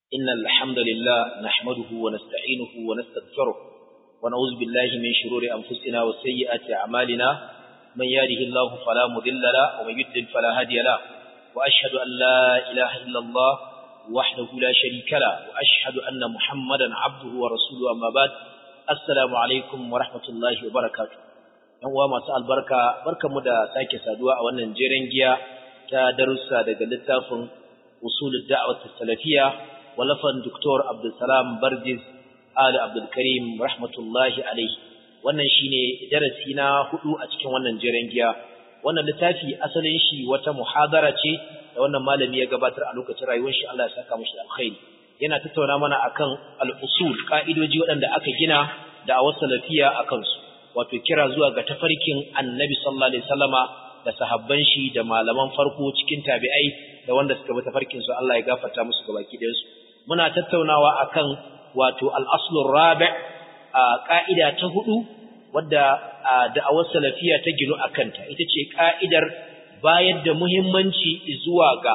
إن الحمد لله نحمده ونستعينه ونستغفره ونعوذ بالله من شرور أنفسنا وسيئات أعمالنا من يهده الله فلا مضل له ومن يضلل فلا هادي له وأشهد أن لا إله إلا الله وحده لا شريك له وأشهد أن محمدا عبده ورسوله أما بعد السلام عليكم ورحمة الله وبركاته yan uwa masu albarka barkamu da sake saduwa a wannan jeren giya ta darussa daga littafin usulul da'wat salafiyya walafan Dr. Abdulsalam Barjiz Ali Abdul Karim rahmatullahi alaihi wannan shine darasi na hudu a cikin wannan jeren giya wannan littafi asalin shi wata muhadara ce da wannan malami ya gabatar a lokacin rayuwar shi Allah ya saka mishi alkhairi yana tattauna mana akan al-usul ka'idoji waɗanda aka gina da a salafiya akan su wato kira zuwa ga tafarkin Annabi sallallahu alaihi wasallama da sahabban shi da malaman farko cikin tabi'ai da wanda suka bi tafarkin su Allah ya gafarta musu gabaki ɗayan su muna tattaunawa akan wato al-aslur rabi' a ka'ida ta hudu wadda da'awar salafiya ta ginu akanta ita ce ka'idar bayar da muhimmanci zuwa ga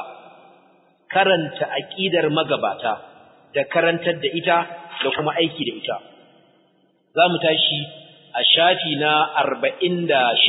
karanta aqidar magabata da karantar da ita da kuma aiki da ita zamu tashi a shafi na 46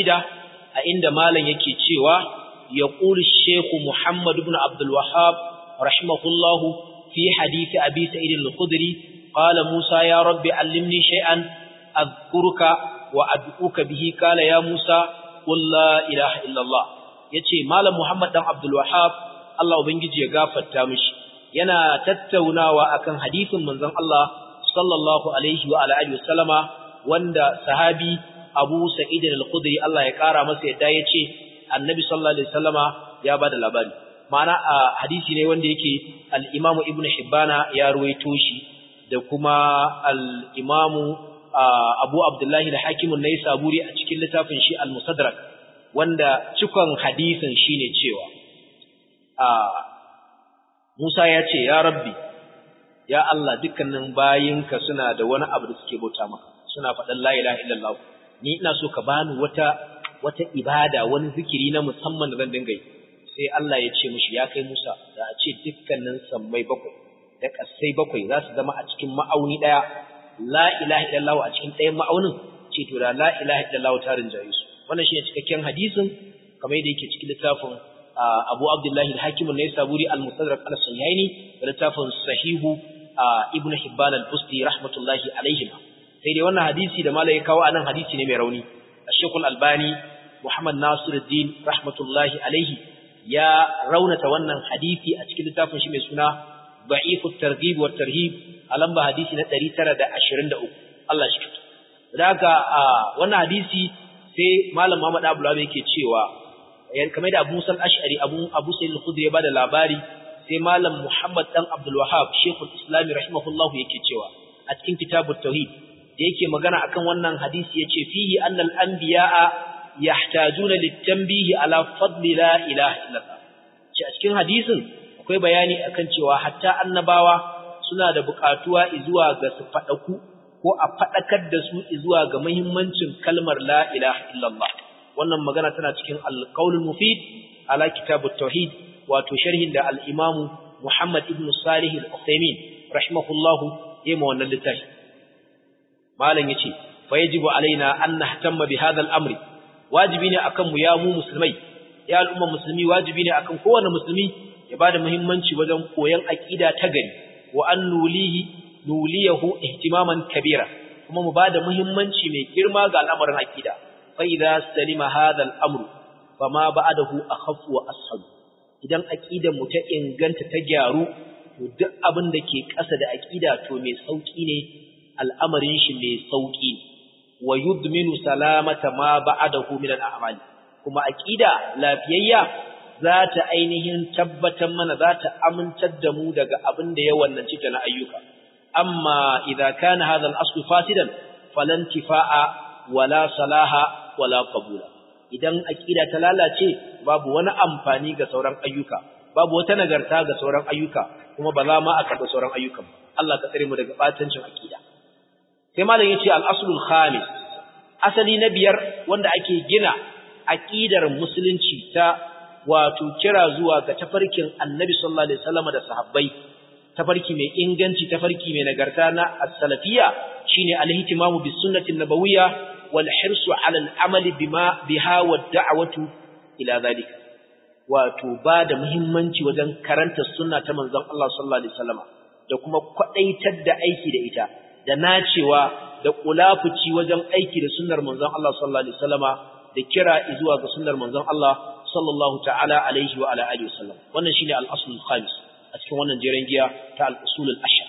a inda malam yake cewa yaqulu shaykh Muhammad ibn Abdul Wahhab rahimahullahu fi hadith Abi Sa'id al-Khudri qala Musa ya rabbi allimni shay'an adhkuruka wa ad'uka bihi qala ya Musa qul la ilaha illa Allah yace malam Muhammad dan Abdul Wahhab Allah ubangiji ya gafarta mishi yana tattaunawa akan hadisin manzon Allah sallallahu alaihi wa alihi wasallama wanda sahabi Abu Sa'id al-Khudri Allah ya kara masa yadda yace Annabi sallallahu alaihi wasallama ya bada labari ma'ana a hadisi ne wanda yake al-Imam Ibn Hibbana ya ruwaito shi da kuma al-Imam Abu Abdullah al-Hakim an-Naisaburi a cikin littafin shi al-Musaddarak wanda cikon hadisin shine cewa Musa ya ce ya Rabbi ya Allah dukkanin bayinka suna da wani abu da suke bauta maka suna faɗan la ilaha illallah ni ina so ka bani wata wata ibada wani zikiri na musamman da zan dinga yi sai Allah ya ce mishi ya kai Musa da a ce dukkanin sammai bakwai da kasai bakwai za su zama a cikin ma'auni daya la ilaha illallah a cikin ɗayan ma'aunin ce to da la ilaha illallah ta rinjaye su wannan shine cikakken hadisin kamar yadda yake cikin littafin Abu Abdullahi al-Hakim an-Naisaburi al-Mustadrak al-Sahihaini da littafin Sahihu Ibn Hibban al-Busti rahmatullahi alaihim sai dai wannan hadisi da malai kawo anan hadisi ne mai rauni Sheikh Al-Albani Muhammad Nasiruddin rahmatullahi alaihi ya raunata wannan hadisi a cikin littafin shi mai suna Da'ifut Targhib wa Tarhib a lamba hadisi na 923 Allah shi da haka wannan hadisi sai Malam Muhammad Abdullah yake cewa kamar da Abu Musa al-Ash'ari Abu Abu Sa'id al-Khudri ya bada labari sai Malam Muhammad dan Abdul Wahhab Sheikhul Islam rahimahullah yake cewa a cikin Kitabut Tauhid da yake magana akan wannan hadisi yace fihi annal anbiya'a yahtajuna litanbihi ala fadli la ilaha illallah ce a cikin hadisin akwai bayani akan cewa hatta annabawa suna da buƙatuwa zuwa ga su fadaku ko a fadakar da su zuwa ga muhimmancin kalmar la ilaha illallah wannan magana tana cikin al-qaulul mufid ala kitabut tauhid wato sharhin da al-imamu Muhammad ibn Salih al-Uthaymeen rahimahullahu yayin wannan littafi malam yace fa yajibu alaina an nahtamma bi hadha al-amri wajibi ne akan mu ya mu musulmai ya al'umma musulmi wajibi ne akan kowanne musulmi ya bada muhimmanci wajen koyon aqida ta gari wa an nulihi nuliyahu ihtimaman kabira kuma mu bada muhimmanci mai girma ga al'amarin aqida fa idza salima hadha al-amru fama ba'dahu akhaffu wa ashab idan aqidar mu ta inganta ta gyaru to duk abin da ke ƙasa da aqida to mai sauki ne al'amarin shi mai sauki wa yudminu salamata ma ba'dahu min al-a'mal kuma aqida lafiyayya za ta ainihin tabbatar mana za ta amintar da mu daga abin da ya wannanci ta na ayyuka amma idza kana hadha al-aslu fasidan falan tifa'a wala salaha wala qabula idan aqida ta lalace babu wani amfani ga sauran ayyuka babu wata nagarta ga sauran ayyuka kuma ba za ma a karɓi sauran ayyukan ba Allah ka tsare mu daga batancin aqida sai malam yace al-aslul khamis asali na biyar wanda ake gina aqidar musulunci ta wato kira zuwa ga tafarkin Annabi sallallahu alaihi wasallam da sahabbai tafarki mai inganci tafarki mai nagarta na as-salafiyya shine al-ihtimamu bis sunnati an-nabawiyya wal hirsu 'ala al-amali bima biha wad da'watu ila zalika wato ba da muhimmanci wajen karanta sunna ta manzon Allah sallallahu alaihi wasallam da kuma kwadaitar da aiki da ita da nacewa da kulafuci wajen aiki da sunnar manzon Allah sallallahu alaihi wasallama da kira zuwa ga sunnar manzon Allah sallallahu ta'ala alaihi wa ala alihi wasallam wannan shine al-asl al-khamis a cikin wannan jeren giya ta al-usul al-ashar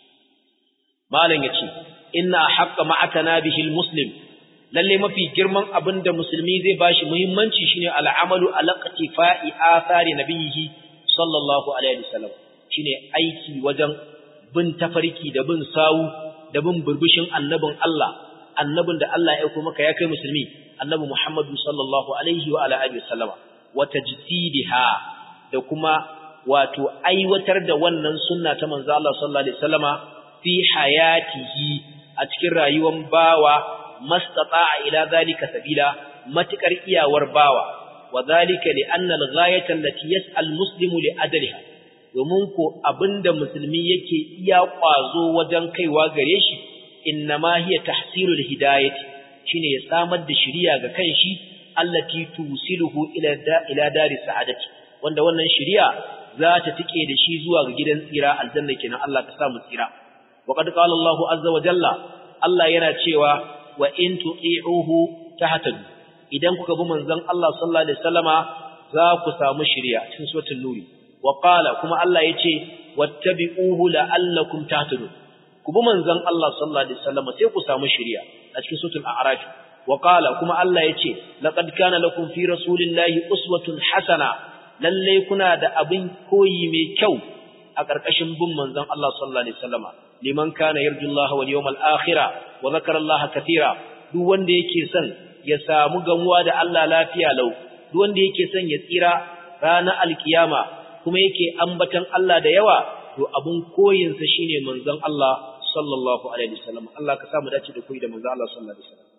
malam yace inna haqqa ma'atana bihi al-muslim lalle mafi girman abinda musulmi zai bashi muhimmanci shine al-amalu ala qatifa'i athari nabiyhi sallallahu alaihi wasallam shine aiki wajen bin tafarki da bin sawu da bin burbushin annabin Allah annabin da Allah ya aika maka ya kai musulmi annabi Muhammadu sallallahu alaihi wa ala alihi wasallama wa tajdidiha da kuma wato aiwatar da wannan sunna ta manzo Allah sallallahu alaihi wasallama fi hayatihi a cikin rayuwar bawa mastata'a ila zalika sabila matukar iyawar bawa wa zalika li anna al-ghayata allati yas'al muslimu li adliha domin ko abinda musulmi yake iya kwazo wajen kaiwa gare shi innama hiya tahsilul hidayati shine ya samar da shiriya ga kanshi allati tusiluhu ila da ila daris sa'adati wanda wannan shiriya za ta tike da shi zuwa ga gidan tsira aljanna kenan Allah ka sa mu tsira wa qad qala Allahu azza wa jalla Allah yana cewa wa in tuti'uhu tahtadu idan kuka bi manzon Allah sallallahu alaihi wasallama za ku samu shiriya cikin suratul nuri wa qala kuma Allah yace wattabi'uhu la'allakum tahtadun ku bi manzon Allah sallallahu alaihi wasallama sai ku samu shiriya a cikin suratul a'raf wa qala kuma Allah yace laqad kana lakum fi rasulillahi uswatun hasana lalle kuna da abin koyi mai kyau a ƙarƙashin bin manzon Allah sallallahu alaihi wasallama liman kana yarjullaha wal yawmal akhir wa zakara Allah katira duk wanda yake son ya samu gamuwa da Allah lafiya lau duk wanda yake son ya tsira ranar alkiyama kuma yake ambatan Allah da yawa to abun koyin sa shine manzon Allah sallallahu alaihi wasallam Allah ka samu dace da koyi da manzon Allah sallallahu alaihi wasallam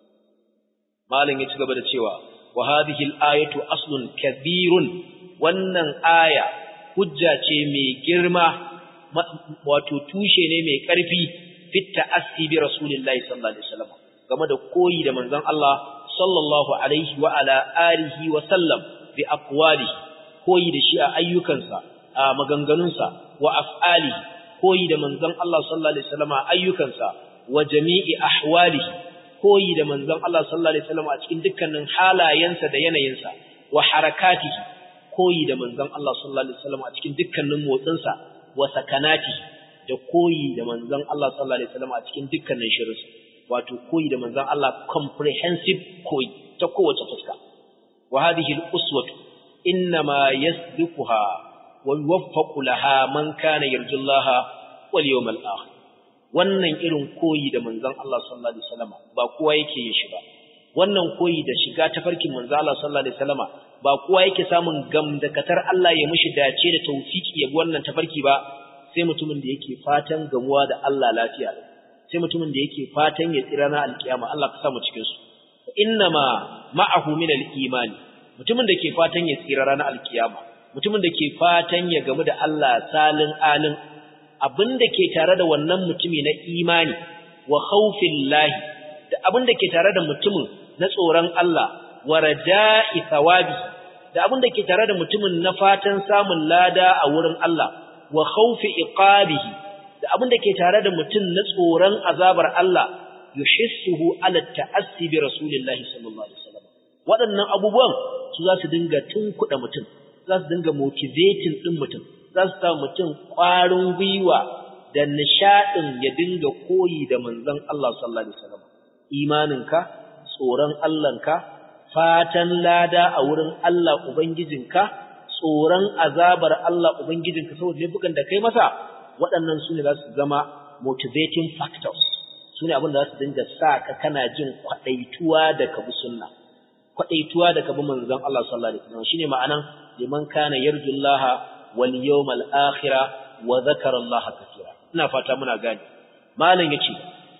malam ya ci gaba da cewa wa hadhihi al-ayatu aslun kabirun wannan aya hujja ce mai girma wato tushe ne mai ƙarfi fit ta'assi bi rasulillahi sallallahu alaihi wasallam game da koyi da manzon Allah sallallahu alaihi wa ala alihi wa sallam bi aqwalihi koyi da shi a ayyukansa a maganganunsa wa af'alihi koyi da manzon Allah sallallahu alaihi wasallam a ayyukansa wa jami'i ahwalihi koyi da manzon Allah sallallahu alaihi wasallam a cikin dukkanin halayensa da yanayinsa wa harakatihi koyi da manzon Allah sallallahu alaihi wasallam a cikin dukkanin motsinsa wa sakanati da koyi da manzon Allah sallallahu alaihi wasallam a cikin dukkanin shirinsa wato koyi da manzon Allah comprehensive koyi ta kowace fuska wa hadhihi al-uswatu inma yasbiquha wa yuwaffaqu laha man kana yarjullaha wal yawmal akhir wannan irin koyi da manzon Allah sallallahu alaihi wasallam ba kowa yake yin shi ba wannan koyi da shiga tafarkin manzon Allah sallallahu alaihi wasallam ba kowa yake samun gamdakatar Allah ya mishi dace da tawfiki ya wannan tafarki ba sai mutumin da yake fatan gamuwa da Allah lafiya sai mutumin da yake fatan ya tsira na alkiyama Allah ka sa mu cikin su innama ma'ahu min al-imani mutumin da ke fatan ya tsira ranar alkiyama mutumin da ke fatan ya gamu da Allah salin alin abinda ke tare da wannan mutumi na imani wa khawfillahi da abinda ke tare da mutumin na tsoron Allah wa raja'i thawabi da abin da ke tare da mutumin na fatan samun lada a wurin Allah wa khawfi iqabihi da abin da ke tare da mutum na tsoron azabar Allah yuhissuhu ala ta'assi bi rasulillahi sallallahu alaihi wasallam waɗannan abubuwan su za su dinga tunkuɗa mutum za su dinga motivating din mutum za su sa mutum ƙwarin gwiwa da nishaɗin ya dinga koyi da manzon Allah sallallahu alaihi wasallam imaninka tsoron Allahnka fatan lada a wurin Allah Ubangijinka, tsoron azabar Allah Ubangijinka saboda laifukan da kai masa, waɗannan su ne za su zama motivating factors, su ne abin da za su dinga sa ka kana jin kwaɗaituwa da ka bi sunna, kwaɗaituwa da ka bi manzon Allah sallallahu Alaihi wasallam shine ma'anan liman kana yarjullaha wal yawmal akhira wa zakara Allah kathira. Ina fata muna gani. Malam yace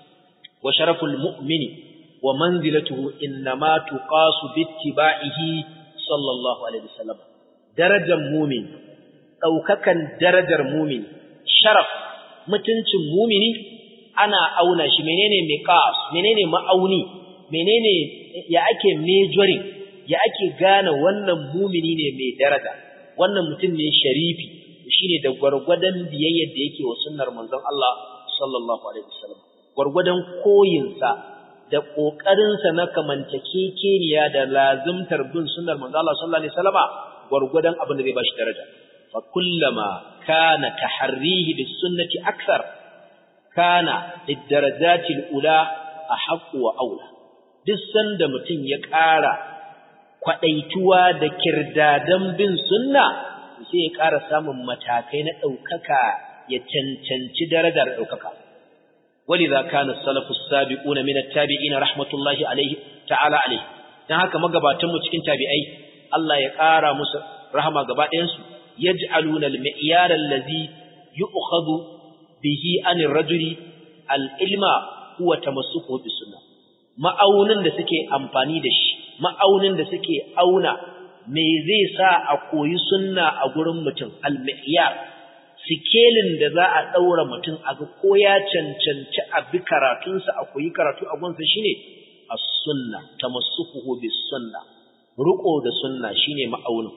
wa sharaful mu'mini ومنزلته إنما تقاس باتباعه صلى الله عليه وسلم درجة مؤمن أو ككن درجة مؤمن sharaf mutuncin mumini ana auna shi menene miqas menene ma'auni menene ya ake mejoring ya ake gane wannan mumini ne mai daraja wannan mutum ne sharifi shine da gwargwadon biyayyar da yake wa sunnar manzon Allah sallallahu alaihi wasallam gwargwadon koyinsa da kokarinsa na kamantakekeniya da lazimtar bin sunnar manzon Allah sallallahu alaihi wasallama gwargwadon abin da zai bashi daraja fa kullama kana taharrihi bis sunnati akthar kana lidarajati ula ahqqu wa aula duk sanda mutum ya ƙara kwadaituwa da kirdadan bin sunna sai ya ƙara samun matakai na ɗaukaka ya cancanci darajar ɗaukaka ولذا كان السلف السابقون من التابعين رحمة الله عليه تعالى عليه dan haka magabatan mu cikin tabi'ai Allah ya ƙara musu rahama gaba ɗayan su yaj'aluna al-mi'yar allazi yu'khadhu bihi an ar-rajuli al-ilma huwa tamassuku bis sunnah ma'aunin da suke amfani da shi ma'aunin da suke auna me zai sa a koyi sunna a gurin mutum al-mi'yar sikelin da za a daura mutum a ga ko ya cancanci a bi karatunsa a koyi karatu a gunsa shine as-sunna tamassukuhu bis sunna ruko da sunna shine ma'aunin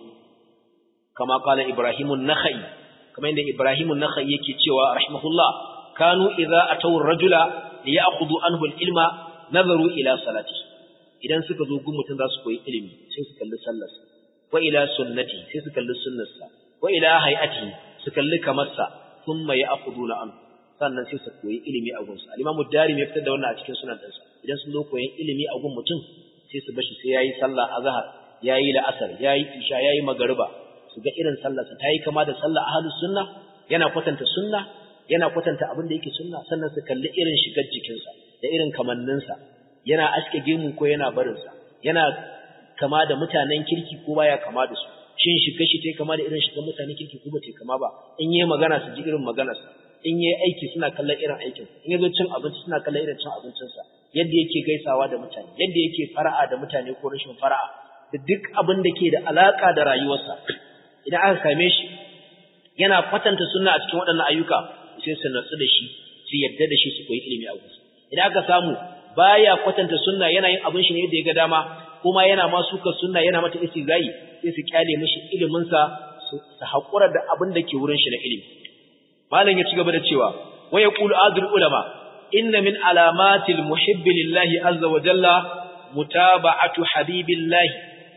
kama kala ibrahimun nakhai kama inda ibrahimun nakhai yake cewa rahimahullah kanu idza ataw ar-rajula liya'khudhu anhu al-ilma nazaru ila salati idan suka zo gun mutum za su koyi ilimi sai su kalli sallarsa wa ila sunnati sai su kalli sunnarsa wa ila hay'ati su kalli kamarsa thumma ya'khuduna an sannan sai su koyi ilimi a gunsa al-imam ad-dari ya fitar da wannan a cikin sunan dinsa idan sun zo koyin ilimi a gun mutum sai su bashi sai yayi sallah azhar yayi la'asar yayi isha yayi magariba su ga irin sallarsa tayi kama da sallar ahlus sunna yana kwatanta sunna yana kwatanta abin da yake sunna sannan su kalli irin shigar jikinsa da irin kamanninsa yana aske gemu ko yana barinsa yana kama da mutanen kirki ko baya kama da su shin shiga shi tai kama da irin shigar mutanen kirki ko ba tai kama ba in yayi magana su ji irin maganarsa in yayi aiki suna kallon irin aikin in yazo cin abinci suna kallon irin cin abincinsa yadda yake gaisawa da mutane yadda yake fara'a da mutane ko rashin fara'a da duk abin da ke da alaka da rayuwarsa idan aka same shi yana kwatanta sunna a cikin waɗannan ayyuka sai su natsu da shi su yadda da shi su koyi ilimi a gusa idan aka samu baya kwatanta sunna yana yin abin shi ne yadda ya ga dama kuma yana ma suka sunna yana mata istizai sai su kyale mishi ilimin sa su hakura da abin da ke wurin shi na ilimi malam ya ci gaba da cewa wa yaqulu azul ulama inna min alamatil muhibbi lillahi azza wa jalla mutaba'atu habibillahi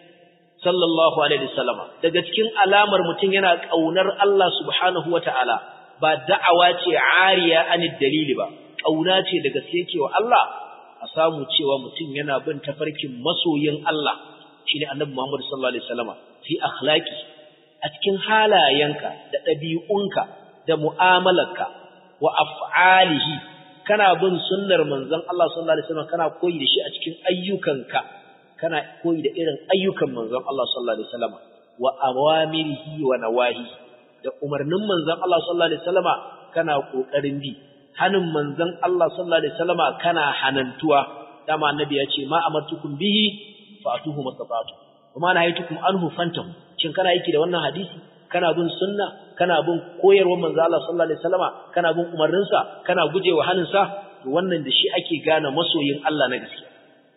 sallallahu alaihi wasallama daga cikin alamar mutum yana kaunar Allah subhanahu wataala ba da'awa ce ariya anid dalili ba kauna ce daga cewa Allah a samu cewa mutum yana bin tafarkin masoyin Allah shine annabi Muhammad sallallahu alaihi wasallama fi akhlaqi a cikin halayenka da ɗabi'unka da mu'amalarka wa af'alihi kana bin sunnar manzon Allah sallallahu alaihi wasallam kana koyi da shi a cikin ayyukanka kana koyi da irin ayyukan manzon Allah sallallahu alaihi wasallama wa awamirihi wa nawahi da umarnin manzon Allah sallallahu alaihi wasallama kana kokarin bi hanin manzon Allah sallallahu alaihi wasallama kana hanantuwa dama annabi ya ce ma amartukum bihi fa'tuhu mastata'tu kuma na haytukum anhu fantahu shin kana yake da wannan hadisi kana bin sunna kana bin koyarwar manzon Allah sallallahu alaihi wasallama kana bin umarninsa kana gujewa haninsa to wannan da shi ake gane masoyin Allah na gaskiya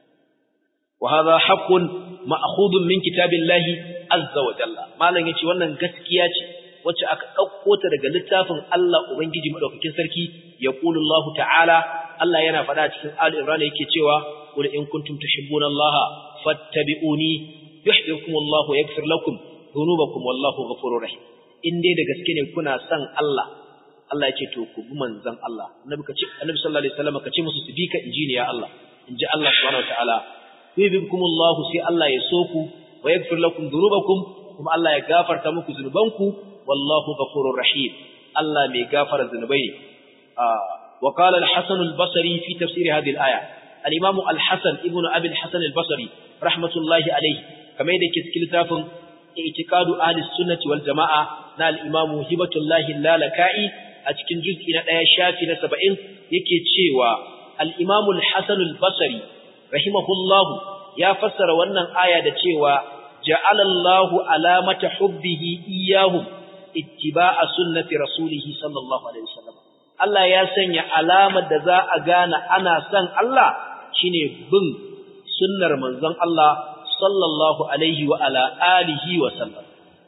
wa hadha haqqun ma'khudun min kitabillahi azza wa jalla malam yace wannan gaskiya ce wacce aka ɗauko ta daga littafin Allah Ubangiji Maɗaukakin Sarki ya ƙulu Allah ta'ala, Allah yana faɗa cikin Ali Imran yake cewa, Kul in kuntum tuhibbuna Allah fattabi'uni yuhibbukum Allah wa yaghfir lakum dhunubakum wallahu ghafurur rahim. In dai da gaske ne kuna son Allah, Allah ya ce to ku bi manzon Allah. Annabi ka ce Annabi sallallahu alaihi wasallam ka ce musu su bi ka inji ne ya Allah. Inji Allah subhanahu wa ta'ala. Yuhibbukum Allah sai Allah ya so ku wa yaghfir lakum dhunubakum kuma Allah ya gafarta muku zunubanku wallahu ghafurur rahim Allah mai gafara zunubai ne wa qala al-hasan al-basri fi tafsir hadhihi al-aya al-imam al-hasan ibn abi al-hasan al-basri rahmatullahi alayhi kamar yadda ke cikin littafin i'tiqadu ahli sunnati wal jamaa na al-imam hibatullahi lalaka'i a cikin juz'i na 1 shafi na 70 yake cewa al-imam al-hasan al-basri rahimahullahu ya fassara wannan aya da cewa ja'ala Allahu alamata hubbihi iyyahum ittiba'a sunnati rasulih sallallahu alaihi wasallam Allah ya sanya alamar da za a gane ana son Allah shine bin sunnar manzon Allah sallallahu alaihi wa ala alihi wa sallam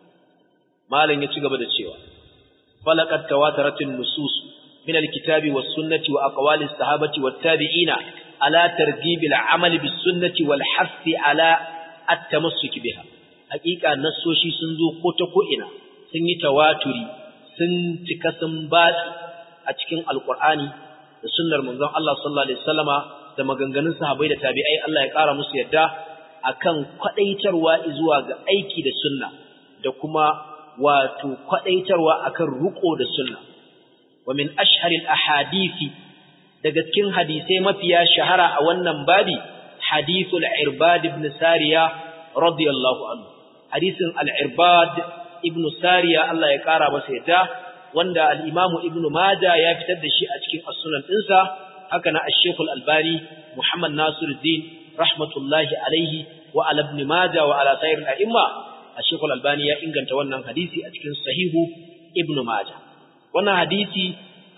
malam ya ci gaba da cewa falaqad tawataratin nusus min alkitabi was sunnati wa aqwali sahabati wat tabi'ina ala targhib al'amal bis sunnati wal hath ala at-tamassuk biha hakika nassoshi sun zo ko ta ko ina sun yi tawaturi sun cika sun batsi a cikin alqur'ani da sunnar manzon Allah sallallahu alaihi wasallama da maganganun sahabbai da tabi'ai Allah ya kara musu yadda akan kwadaitarwa zuwa ga aiki da sunna da kuma wato kwadaitarwa akan ruko da sunna wa min ashharil ahadisi daga cikin hadisai mafiya shahara a wannan babi hadithul irbad ibn sariya radiyallahu anhu hadisin al-irbad ibn sariya Allah ya kara masa yadda wanda al-imamu ibn majah ya fitar da shi a cikin as-sunan dinsa haka na ash-shaykh al-albani muhammad nasiruddin rahmatullahi alaihi wa ala ibn majah wa ala sayyid al-a'imma ash-shaykh al-albani ya inganta wannan hadisi a cikin sahihu ibn majah wannan hadisi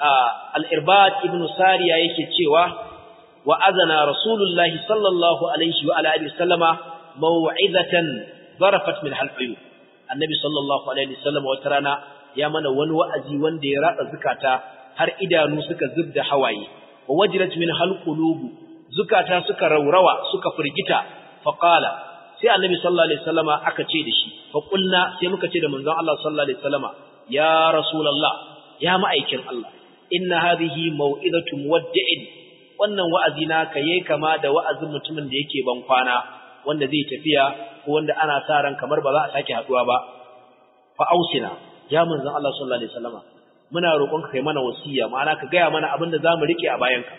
al-irbad ibn sariya yake cewa wa azana rasulullahi sallallahu alaihi wa ala alihi wasallama maw'izatan zarafat min halqayu annabi sallallahu alaihi wasallam wata rana ya mana wani wa'azi wanda ya ratsa zukata har idanu suka zubda hawaye wa wajilat min halqulubu zukata suka raurawa suka firgita fa qala sai annabi sallallahu alaihi wasallama aka ce da shi fa qulna sai muka ce da manzon Allah sallallahu alaihi wasallama ya rasulullah ya ma'aikin Allah inna hadhihi mau'izatu muwaddi'in wannan wa'azi naka yayi kama da wa'azin mutumin da yake ban kwana wanda zai tafiya ko wanda ana sa ran kamar ba za a sake haduwa ba fa ausina ya manzon Allah sallallahu alaihi wasallama muna roƙonka kai mana wasiya ma'ana ka gaya mana abin da zamu rike a bayanka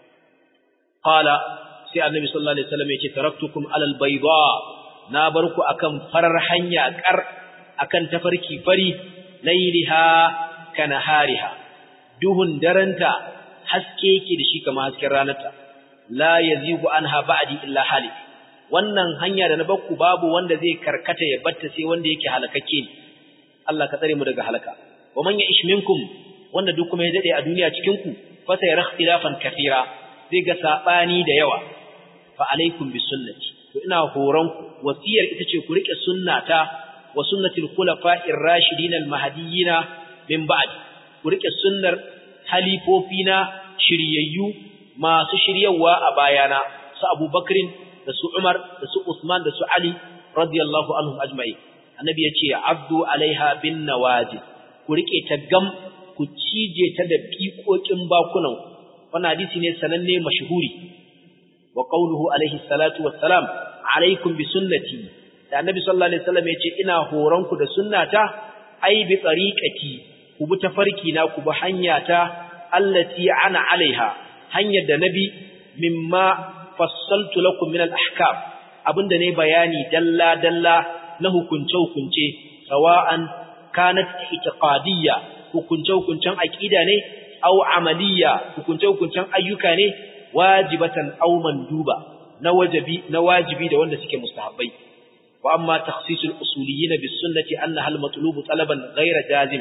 qala sai annabi sallallahu alaihi wasallam yake taraktukum alal bayda na bar ku akan farar hanya kar akan tafarki fari lailiha kanahariha duhun daranta haske yake da shi kamar hasken ranarta la yazigu anha ba'di illa halik wannan hanya da na bakku babu wanda zai karkata ya batta sai wanda yake halakakke ne Allah ka tsare mu daga halaka wa man ya'ish minkum wanda duk kuma ya dade a duniya cikin ku fa sai ikhtilafan kathira zai ga sabani da yawa fa alaikum bi sunnati to ina horon ku wasiyar ita ce ku rike sunnata wa sunnatil khulafa'ir rashidin al mahdiyina min ba'd ku rike sunnar halifofina shiryayyu masu shiryawa a bayana su Abubakrin da su Umar da su Usman da su Ali radiyallahu anhum ajma'in annabi ya ce abdu alaiha bin nawajid ku rike ta gam ku cije ta da fiƙoƙin bakunan wannan hadisi ne sananne mashhuri wa qawluhu alaihi salatu wassalam alaikum bi sunnati da annabi sallallahu alaihi wasallam ya ce ina horon ku da sunnata ai bi tariqati ku bi tafarki na ku bi hanyata allati ana alaiha hanyar da nabi mimma fassaltu lakum min al-ahkam abinda ne bayani dalla dalla na hukunce-hukunce sawa'an kanat itiqadiyya hukunce-hukuncen aqida ne aw amaliyya hukunce-hukuncen ayyuka ne wajibatan aw manduba na wajibi na wajibi da wanda suke mustahabbai wa amma takhsisul usuliyyin bis sunnati annaha al matlubu talaban ghayra jazim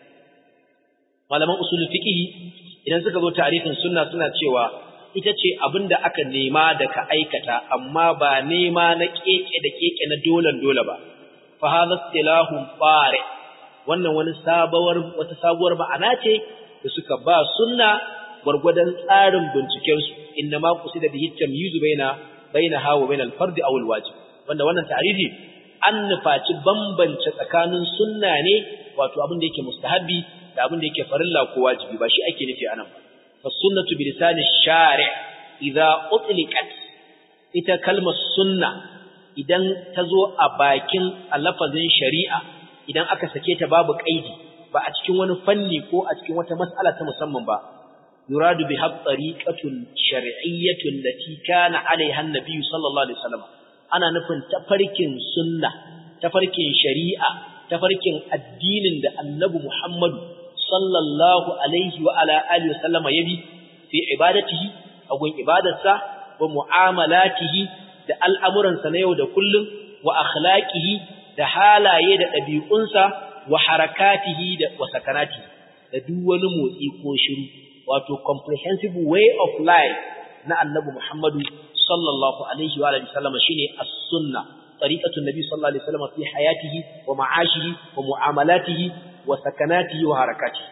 malaman usulul fiqh idan suka zo ta'rifin sunna suna cewa ita ce abinda aka nema da ka aikata amma ba nema na keke da keke na dolan dole ba fa hadha istilahun fare wannan wani sabuwar wata sabuwar ma'ana ce da suka ba sunna gurgudan tsarin binciken su inna ma qusida bihi tamyizu baina baina hawa baina al-fard aw al-wajib wanda wannan ta'rifi an nufaci bambance tsakanin sunna ne wato abin da yake mustahabbi da abin da yake farilla ko wajibi ba shi ake nufi anan ba فالسنة بلسان الشارع إذا أطلقت ita kalmar sunna idan ta zo a bakin lafazin shari'a idan aka sake ta babu kaidi ba a cikin wani fanni ko a cikin wata mas'ala ta musamman ba yuradu bi tariqatun shar'iyyatun lati kana alaiha an-nabiy sallallahu alaihi wasallam ana nufin tafarkin sunna tafarkin shari'a tafarkin addinin da annabi Muhammadu sallallahu alaihi wa ala alihi wasallama yabi fi ibadatihi agun ibadarsa wa mu'amalatihi da al'amuransa na yau da kullum wa akhlaqihi da halaye da ɗabi'unsa wa harakatihi da wa sakanatihi da duk wani motsi ko shiru wato comprehensive way of life na annabi Muhammadu sallallahu alaihi wa alihi wasallam shine as-sunna tariqatu nabi sallallahu alaihi wasallam fi hayatihi wa ma'ashihi wa mu'amalatihi wa sakanatihi wa harakatihi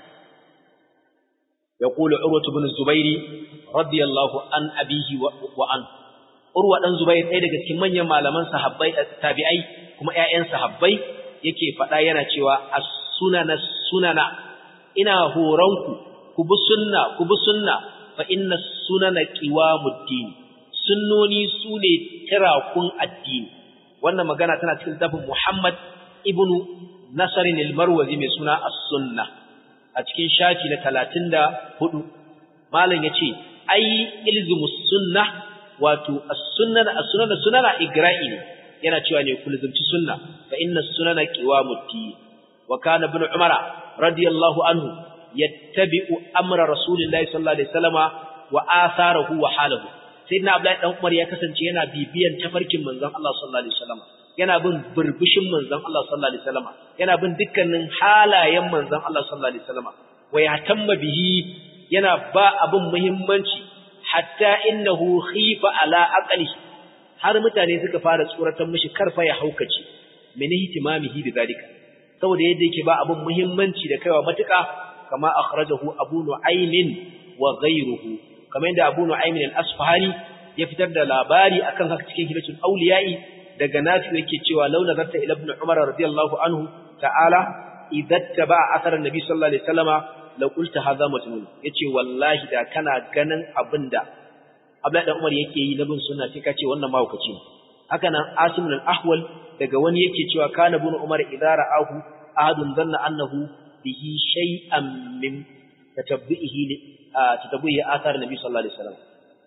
يقول عروة بن الزبير رضي الله عن أبيه وعن عروة بن الزبير ɗaya daga cikin manyan malaman sahabbai tabi'ai kuma ƴaƴan sahabbai yake faɗa yana cewa as-sunana sunana ina horonku ku bi sunna ku bi sunna fa inna sunana qiwamuddin sunnoni sune tirakun addini wannan magana tana cikin littafin Muhammad ibn Nasr al-Marwazi mai suna as-sunnah a cikin shafi na talatin da hudu malam ya ce ai ilzimus sunna wato as-sunna as-sunna da sunana igra'i ne yana cewa ne ku lizumci sunna fa inna sunana qiwamuddin wa kana ibn umara radiyallahu anhu yattabi'u amra rasulillahi sallallahu alaihi wasallama wa atharahu wa halahu sayyidina abdullahi dan umar ya kasance yana bibiyan tafarkin manzon Allah sallallahu alaihi wasallama yana bin burbushin manzon Allah sallallahu alaihi wasallam yana bin dukkanin halayen manzon Allah sallallahu alaihi wasallam wa yatamma bihi yana ba abin muhimmanci hatta innahu khifa ala aqli har mutane suka fara tsoratar mishi karfa ya haukace min ihtimamihi bidalika saboda yadda yake ba abin muhimmanci da kaiwa matuka kama akhrajahu abu nu'aymin wa ghayruhu kamar yadda abu nu'aymin al-asfahani ya fitar da labari akan haka cikin hilatul awliya'i daga nafi yake cewa launa zarta ila ibn umar radiyallahu anhu ta'ala idza taba athar annabi sallallahu alaihi wasallama la qulta hadha majnun yace wallahi da kana ganin abinda Abdullahi dan Umar yake yi na bin sunna sai kace wannan mahaukaci ne haka nan Asim al-Ahwal daga wani yake cewa kana ibn Umar idza ra'ahu ahadun dhanna annahu bihi shay'an min tatabbihi tatabbihi athar annabi sallallahu alaihi wasallam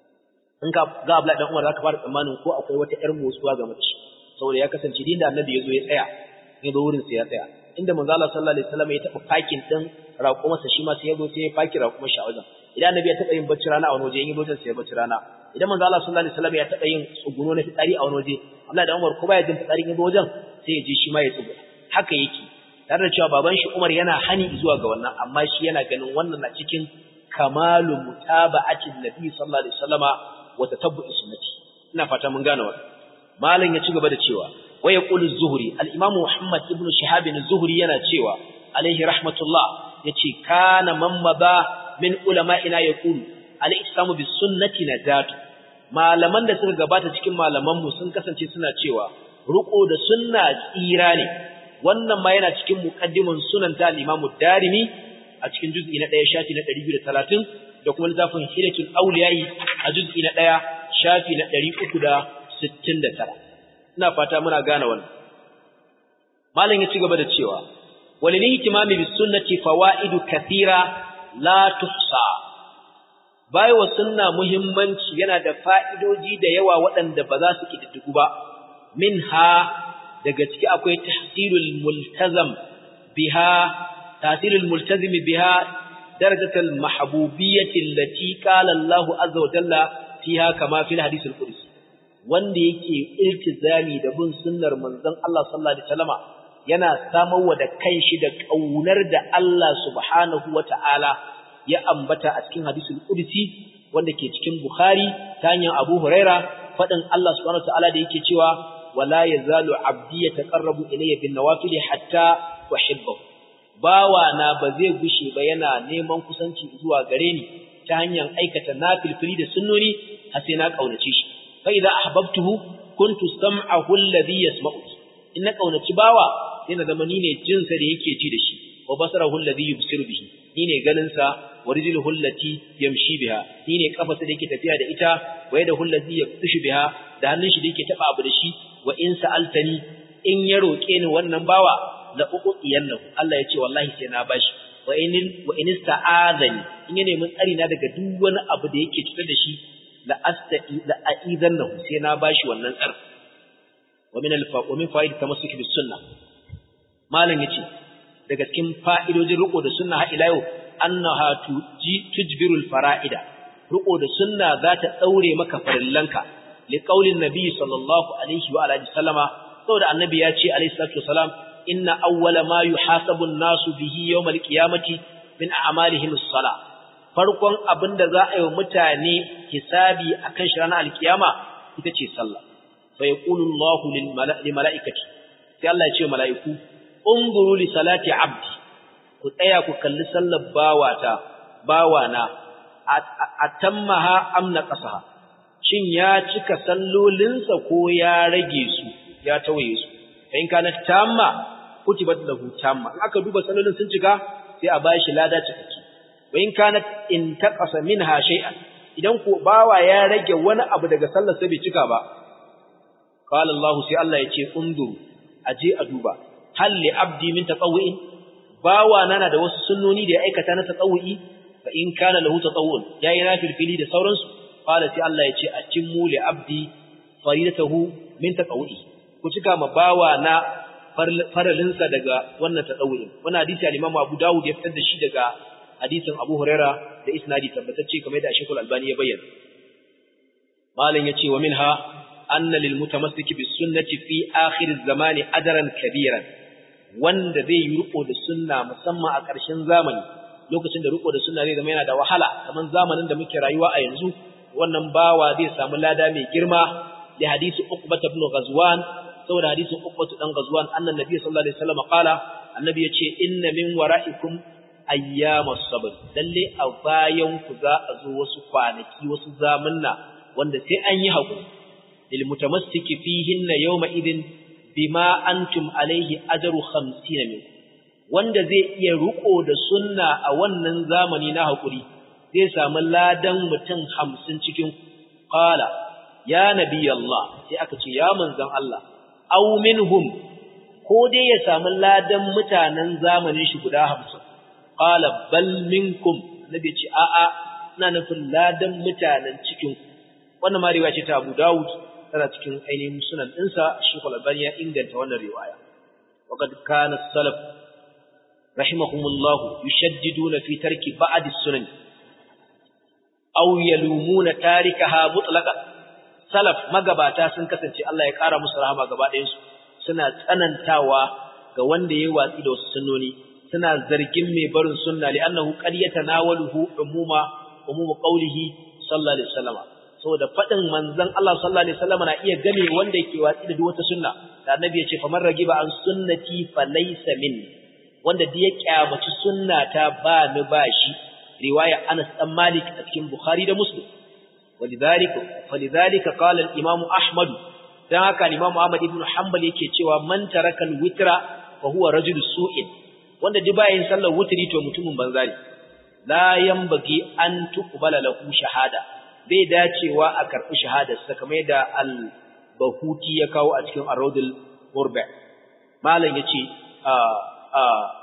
in ka ga Abdullahi dan Umar zaka fara tsammanin ko akwai wata ƴar motsuwa ga mace saboda ya kasance din da Annabi yazo ya tsaya ya zo wurin sa ya tsaya inda manzo Allah sallallahu alaihi wasallam ya taba fakin din raƙumarsa shi ma sai ya zo sai ya faki raƙumar shi a wajen idan Annabi ya taba yin bacci rana a wani waje in yi wajen sai ya bacci rana idan manzo Allah sallallahu alaihi wasallam ya taba yin tsuguno na fitsari a wani waje Abdullahi dan Umar ko baya jin fitsari in zo wajen sai ya je shi ma ya tsugu haka yake tare da cewa baban shi Umar yana hani zuwa ga wannan amma shi yana ganin wannan na cikin kamalu mutaba'atin nabi sallallahu alaihi wasallama wa tatabbu'i sunnati ina fata mun gane wannan malam ya ci gaba da cewa wa yaqulu az-zuhri al-imam Muhammad ibn Shihab az-zuhri yana cewa alaihi rahmatullah yace kana man maba min ulama'ina yaqulu al-islamu bis sunnati najatu malaman da suka gabata cikin malaman mu sun kasance suna cewa ruko da sunna tsira ne wannan ma yana cikin muqaddimin sunan ta al-imam darimi a cikin juz'i na 1 shafi na 230 da kuma littafin hidatul awliya'i a juz'i na 1 shafi na 369 ina fata muna gane wannan malam ya ci gaba da cewa walil ihtimami bis sunnati fawaidu kathira la tuhsa bai wa sunna muhimmanci yana da fa'idoji da yawa waɗanda ba za su kididdigu ba minha daga ciki akwai tahsilul multazam biha tahsilul multazim biha darajatul mahbubiyyati allati qala Allahu azza wa jalla fiha kama fil hadith al-qudsi wanda yake iltizami da bin sunnar manzon Allah sallallahu alaihi wasallama yana samarwa da kanshi da kaunar da Allah subhanahu wata'ala ya ambata a cikin hadisul qudsi wanda ke cikin Bukhari ta hanyar Abu Huraira fadin Allah subhanahu wata'ala da yake cewa wala yazalu abdi yataqarrabu ilayya bin nawafil hatta uhibbahu bawa na ba zai gushe ba yana neman kusanci zuwa gare ni ta hanyar aikata nafilfili da sunnoni har sai na kaunace shi fa idza ahbabtuhu kuntu sam'ahu alladhi yasma'u in na kaunaci bawa sai na zama ni ne jinsa da yake ji da shi wa basarahu alladhi yubsiru bihi ni ne ganin sa wa rijluhu allati yamshi biha ni ne kafarsa da yake tafiya da ita wa yadahu allati yabtishu biha da hannun shi da yake taba abu da shi wa in sa'altani in ya roke ni wannan bawa la uqiyannahu Allah ya ce wallahi sai na bashi wa in wa in ista'adani in ya nemi tsari na daga duk wani abu da yake cutar da shi la asta'i la a'idannahu sai na bashi wannan tsar wa min al-fa wa min fa'id tamassuki bis sunnah malam yace daga cikin fa'idojin riko da sunna har ila yau annaha tujbirul fara'ida riko da sunna za ta daure maka farillanka li qaulin nabi sallallahu alaihi wa alihi sallama saboda annabi ya ce alaihi salatu wasalam inna awwala ma yuhasabu an-nasu bihi yawm al-qiyamati min a'malihim as-salah farkon abinda za a yi wa mutane hisabi akan shi ranar al-qiyama ita ce sallah fa yaqulu Allahu lil mala'ikati sai Allah ya ce mala'iku unzuru li salati 'abdi ku tsaya ku kalli sallar bawata bawana atammaha amna qasaha shin ya cika sallolinsa ko ya rage su ya tawaye su in kana tamma kutibat lahu tamma in aka duba sallolin sun cika sai a bashi lada cikakke wa in kana in taqasa minha shay'an idan ko bawa ya rage wani abu daga sallar sai bai cika ba qala Allah sai Allah ya ce undur aje a duba hal li abdi min tatawwu'in bawa nana da wasu sunnoni da ya aikata na tatawwu'i fa in kana lahu tatawwu'un yayi nafilfili da sauransu qala sai Allah ya ce atimmu li abdi faridatahu min tatawwu'i ku cika ma bawa na faralinsa daga wannan tatawwu'in wannan hadisi al-Imam Abu Dawud ya fitar da shi daga hadisin Abu Huraira da isnadi tabbatacce kamar da Sheikh Al-Albani ya bayyana malam yace wa minha anna lil mutamassiki bis sunnati fi akhir az-zamani ajran kabiran wanda zai yi riko da sunna musamman a ƙarshen zamani lokacin da riko da sunna zai zama yana da wahala kamar zamanin da muke rayuwa a yanzu wannan bawa zai samu lada mai girma da hadisi Uqbah ibn Ghazwan saboda hadisin Uqbah dan Ghazwan annan nabi sallallahu alaihi wasallam qala annabi yace inna min wara'ikum ayyamas sabr lalle a bayan ku za a zo wasu kwanaki wasu zamanna wanda sai an yi hakuri lil mutamassiki fihinna yawma idin bima antum alaihi ajru 50 min wanda zai iya ruko da sunna a wannan zamani na hakuri zai samu ladan mutum 50 cikin qala ya nabi Allah sai aka ce ya manzon Allah aw minhum ko dai ya samu ladan mutanen zamanin shi guda 50 qala bal minkum nabi ce a a ina nufin ladan mutanen cikin wannan ma riwaya ce ta Abu Dawud tana cikin ainihin sunan ɗinsa Sheikh Al-Albani ya inganta wannan riwaya waqad kana salaf rahimahumullah yushaddiduna fi tarki ba'd as-sunan aw yalumuna tarikaha mutlaqan salaf magabata sun kasance Allah ya kara musu rahama gaba ɗayan su suna tsanantawa ga wanda yayi watsi da wasu sunnoni suna zargin mai barin sunna li'annahu qad yatanawaluhu umuma umuma qawlihi sallallahu alaihi wasallam saboda fadin manzon Allah sallallahu alaihi wasallam na iya game wanda yake watsi da duk wata sunna da annabi ya ce faman ragiba an sunnati falaysa minni wanda da ya kyamaci sunnata ba ni ba shi riwaya Anas dan Malik a cikin Bukhari da Muslim walidhalika falidhalika qala al-Imam Ahmad dan haka Imam Ahmad ibn Hanbal yake cewa man taraka al-witra fa huwa rajul su'in wanda duk bayan sallar wutri to mutumin banza ne la yanbaghi an tuqbala lahu shahada bai dacewa a karbi shahadar sa kamar da al-Bahuti ya kawo a cikin Ar-Rawdul Murba malam yace a a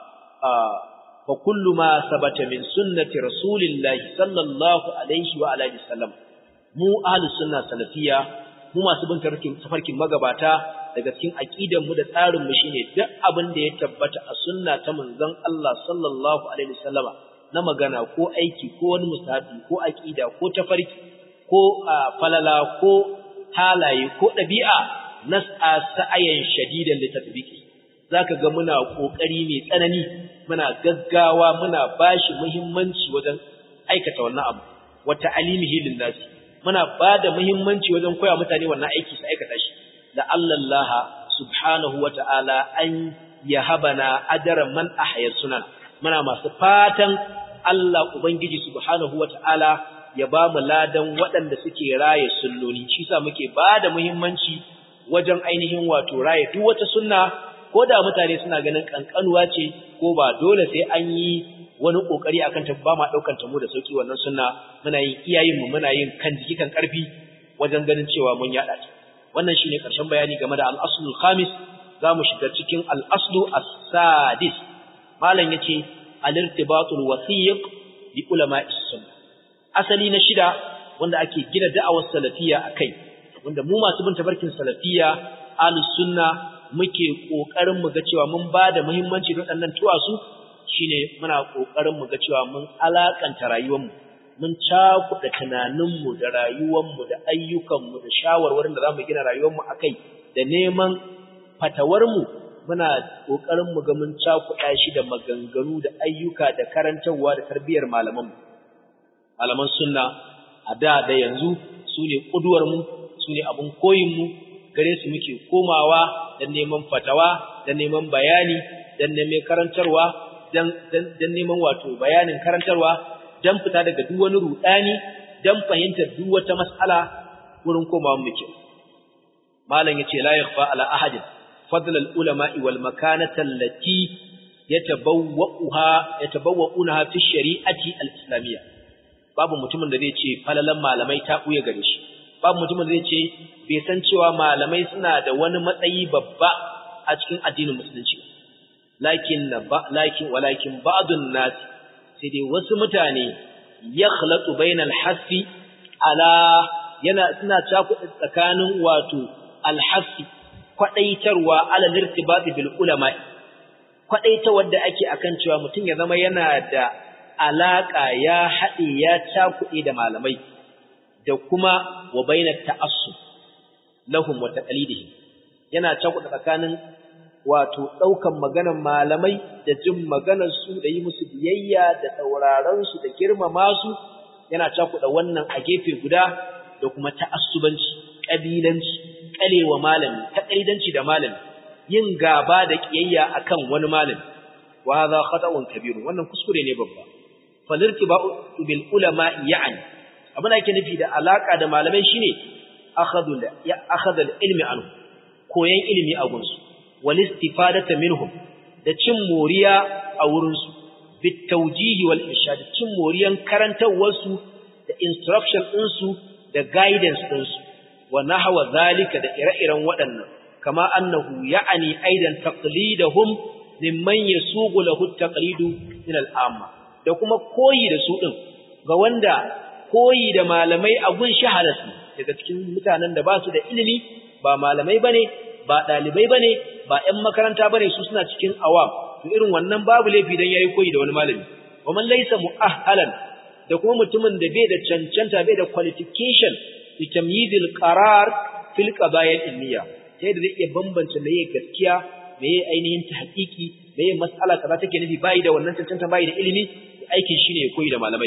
a fa kullu ma sabata min sunnati rasulillahi sallallahu alaihi wa alihi wasallam mu ahlus sunna salafiyya mu masu bin tafarkin magabata daga cikin aqidan mu da tsarin mu shine duk abin da ya tabbata a sunna ta manzon Allah sallallahu alaihi wasallama na magana ko aiki ko wani musabi ko aqida ko tafarki ko falala ko halaye ko dabi'a nas'a sa'ayan shadidan li tatbiqi zaka ga muna kokari mai tsanani muna gaggawa muna bashi muhimmanci wajen aikata wannan abu wa ta'alimihi lin nas muna bada muhimmanci wajen koya mutane wannan aiki su aikata shi da Allah subhanahu wa ta'ala an yahabana ajran man ahya sunan muna masu fatan Allah ubangiji subhanahu wa ta'ala ya ba mu ladan waɗanda suke raye sunnoni shi sa muke bada muhimmanci wajen ainihin wato raye duk wata sunna ko da mutane suna ganin kankanuwa ce ko ba dole sai an yi wani kokari akan ta ba ma daukan ta mu da sauki wannan sunna muna yin iyayen mu muna yin kan jiki kan karfi wajen ganin cewa mun yada ta wannan shine karshen bayani game da al-aslul khamis zamu shiga cikin al-aslu as-sadis malam yace al-irtibatul wasiq bi ulama'is sunna asali na shida wanda ake gina da'awar salafiyya akai wanda mu masu bin tabarkin salafiyya ahlus sunna muke kokarin mu ga cewa mun bada muhimmanci da waɗannan tuwasu shine muna kokarin mu ga cewa mun alakanta rayuwarmu mun cakuɗa tunaninmu da rayuwarmu da ayyukanmu da shawarwarin da zamu gina rayuwarmu akai da neman fatawarmu muna kokarin mu ga mun cakuɗa shi da maganganu da ayyuka da karantarwa da tarbiyyar malaman malaman sunna a da da yanzu su ne kuduwar mu su ne abun koyin mu gare su muke komawa dan neman fatawa dan neman bayani dan neman karantarwa dan dan neman wato bayanin karantarwa dan fita daga duk wani rudani dan fahimtar duk wata mas'ala wurin komawa muke malam yace la yakhfa ala ahadin fadl al ulama wal makanata allati yatabawwa'uha yatabawwa'unaha fi shari'ati al islamiyya babu mutumin da zai ce falalan malamai ta buye gare shi babu mutumin da zai ce bai san cewa malamai suna da wani matsayi babba a cikin addinin musulunci lakin lakin walakin ba'dun nas sai dai wasu mutane yakhlatu bainal hasfi ala yana suna cakuɗa tsakanin wato alhassi kwadaitarwa ala lirtibati bil ulama kwadaita wanda ake akan cewa mutum ya zama yana da alaka ya haɗe ya cakuɗe da malamai da kuma wa bainat ta'assub lahum wa taqlidihim yana cakuɗa tsakanin wato ɗaukan maganar malamai da jin maganar su da yi musu biyayya da sauraron su da girmama su yana cakuɗa wannan a gefe guda da kuma ta'assubanci kabilanci kalewa malami taƙaidanci da malami yin gaba da kiyayya akan wani malami wa hadha khata'un kabir wannan kuskure ne babba falirtiba'u bil ulama ya'ni abin da yake nufi da alaka da malamai shine akhadul ya akhadul ilmi anhu koyan ilimi a gunsu wal istifadata minhum da cin moriya a wurin su bit tawjih wal irshad cin moriyan karantawar su da instruction din su da guidance din su wa nahwa zalika da ire-iren waɗannan kama annahu ya'ani aidan taqlidahum mimman yasugu lahu taqlidu min al-amma da kuma koyi da su din ga wanda koyi da malamai a gun shahalas daga cikin mutanen da ba su da ilimi ba malamai bane ba dalibai bane ba ƴan makaranta bane su suna cikin awam to irin wannan babu laifi dan yayi koyi da wani malami wa man laysa mu'ahhalan da kuma mutumin da bai da cancanta bai da qualification li tamyizil qarar fil qadaya ilmiya sai da zai iya bambance meye gaskiya meye ainihin tahqiqi meye mas'ala kaza take nufi bai da wannan cancanta bai da ilimi aikin shine ya koyi da malamai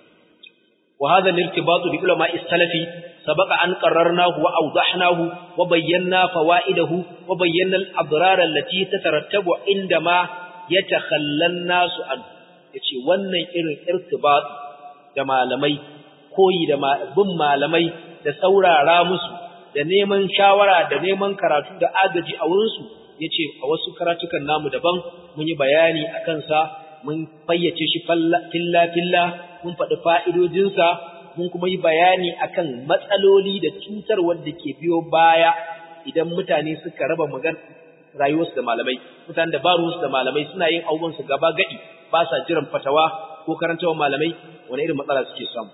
وهذا الارتباط بعلماء السلف سبق أن قررناه وأوضحناه وبينا فوائده وبينا الأضرار التي تترتب عندما يتخلى الناس عنه yace wannan irin irtibat da malamai koyi da bin malamai da saurara musu da neman shawara da neman karatu da agaji a wurinsu yace a wasu karatukan namu daban mun yi bayani akan sa mun fayyace shi filla filla mun faɗi fa'idojinsa mun kuma yi bayani akan matsaloli da cutar wanda ke biyo baya idan mutane suka raba magan rayuwarsu da malamai mutanen da ba ruwansu da malamai suna yin abubuwansu gaba gadi ba sa jiran fatawa ko karantawan malamai wani irin matsala suke samu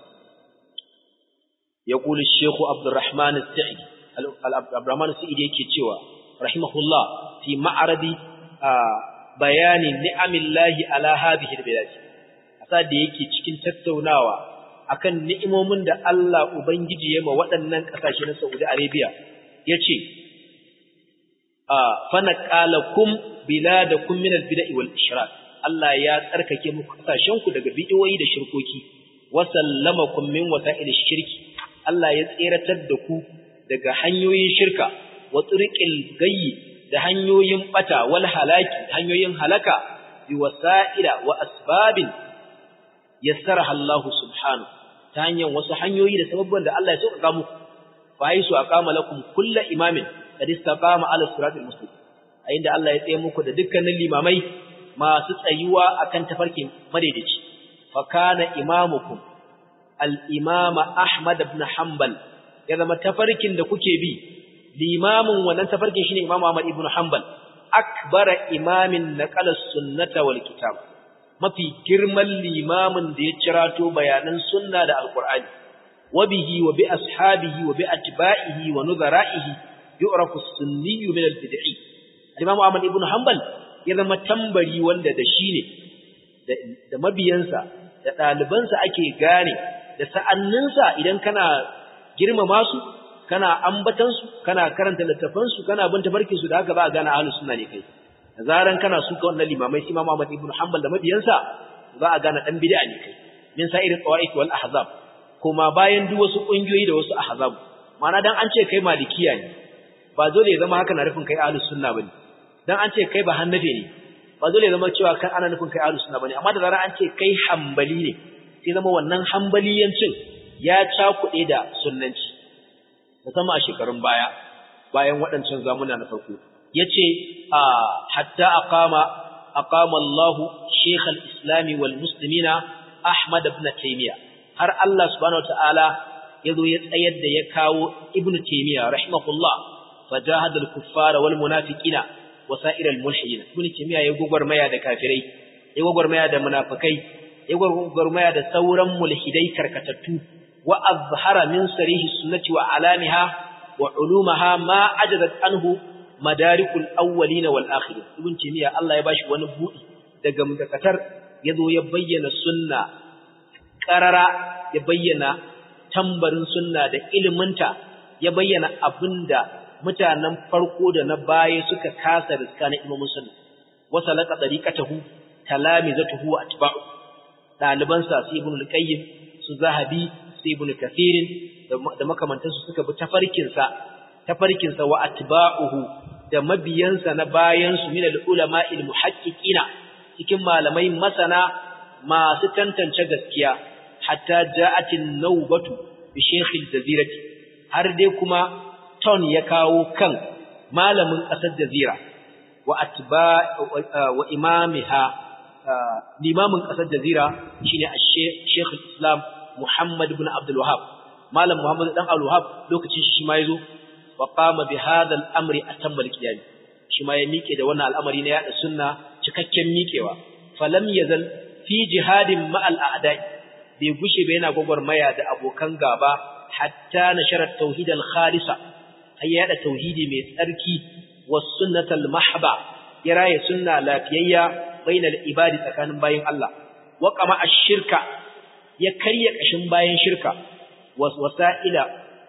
ya kuli shekhu abdurrahman sa'idi abdurrahman sa'idi yake cewa rahimahullah fi ma'aradi bayani ni'amillahi ala hadhihi albilad asa da yake cikin tattaunawa akan ni'imomin da Allah ubangiji ya ma waɗannan ƙasashe na Saudi Arabia yace a fanaqalakum biladakum min albid'i wal ishrak Allah ya tsarkake muku ƙasashen ku daga bid'o'i da shirkoki wa sallamakum min wasa'il shirki Allah ya tseratar da ku daga hanyoyin shirka wa turqil gayyi da hanyoyin bata wal halaki hanyoyin halaka bi wasa'ila wa asbabin yassaraha Allah subhanahu ta hanyar wasu hanyoyi da sababban da Allah ya sauƙaƙa muku fa aisu aqama lakum kullu imamin qad istaqama ala siratil mustaqim a inda Allah ya tsaye muku da dukkanin limamai masu tsayuwa akan tafarkin madaidaici fa kana imamukum al-imama Ahmad ibn Hanbal ya zama tafarkin da kuke bi limamin wannan tafarkin shine Imam Ahmad ibn Hanbal akbara imamin naqala sunnata wal kitab mafi girman limamin da ya cirato bayanan sunna da alqur'ani wa bihi wa bi ashabihi wa bi atba'ihi wa nuzara'ihi yu'rafu as-sunni min al-bid'i Imam Ahmad ibn Hanbal ya zama tambari wanda da shi ne da mabiyansa da ɗalibansa ake gane da sa'anninsa idan kana girmama su kana ambatan su kana karanta littafan su kana bin tafarkin su da haka ba gane ahlus sunna ne kai da zaran kana suka wannan limamai sai Imam Ahmad ibn Hanbal da mabiyansa za a gane dan bid'a ne kai min sa'ir tawaif wal ahzab kuma bayan duk wasu kungiyoyi da wasu ahzab ma'ana dan an ce kai malikiya ne ba dole ya zama haka na nufin kai ahlus sunna bane dan an ce kai ba hannafe ne ba dole ya zama cewa kai ana nufin kai ahlus sunna bane amma da zaran an ce kai hanbali ne sai zama wannan hanbaliyancin ya cakuɗe da sunnanci musamman a shekarun baya bayan waɗancan zamuna na farko yace hatta aqama aqama Allah Sheikh al-Islam wal Muslimina Ahmad ibn Taymiyyah har Allah subhanahu wataala yazo ya tsayar da ya kawo Ibn Taymiyyah rahimahullah fajahada al-kuffara wal munafiqina wa sa'ir al-mulhidin Ibn Taymiyyah ya gogormaya da kafirai ya gogormaya da munafikai ya gogormaya da sauran mulhidai karkatattu wa azhara min sarihi sunnati wa alamiha wa ulumaha ma ajazat anhu madarikul awwalin wal akhirin ibn timiya Allah ya bashi wani budi daga mutakatar yazo ya bayyana sunna qarara ya bayyana tambarin sunna da iliminta ya bayyana abinda mutanen farko da na baya suka kasa riska na imamu sunna wasalaka tariqatahu talamizatuhu wa atba'u daliban sa su ibn al-qayyim su zahabi su ibn kathirin da makamantansu suka bi tafarkin sa tafarkin sa wa atba'uhu da mabiyansa na bayansu min al-ulama'il muhaqqiqina cikin malamai masana masu tantance gaskiya hatta ja'atin nawbatu bi shaykh al-jazirati har dai kuma ton ya kawo kan malamin kasar jazira wa atba wa imamiha limamin kasar jazira shine shaykh al-islam muhammad ibn abdul wahhab malam muhammad dan abdul wahhab lokacin shi ma yazo wa qama bi hadha al-amri atammal qiyam shi ma ya mike da wannan al'amari na yada sunna cikakken mikewa falam yazal fi jihadin ma al-a'da'i bai gushe ba yana gwagwarmaya da abokan gaba hatta nashara tauhid al-khalisa ay yada tauhidi mai tsarki was sunnatal mahba ya raye sunna lafiyayya bainal ibadi tsakanin bayin Allah wa qama ash-shirka ya karya kashin bayan shirka wasa'ila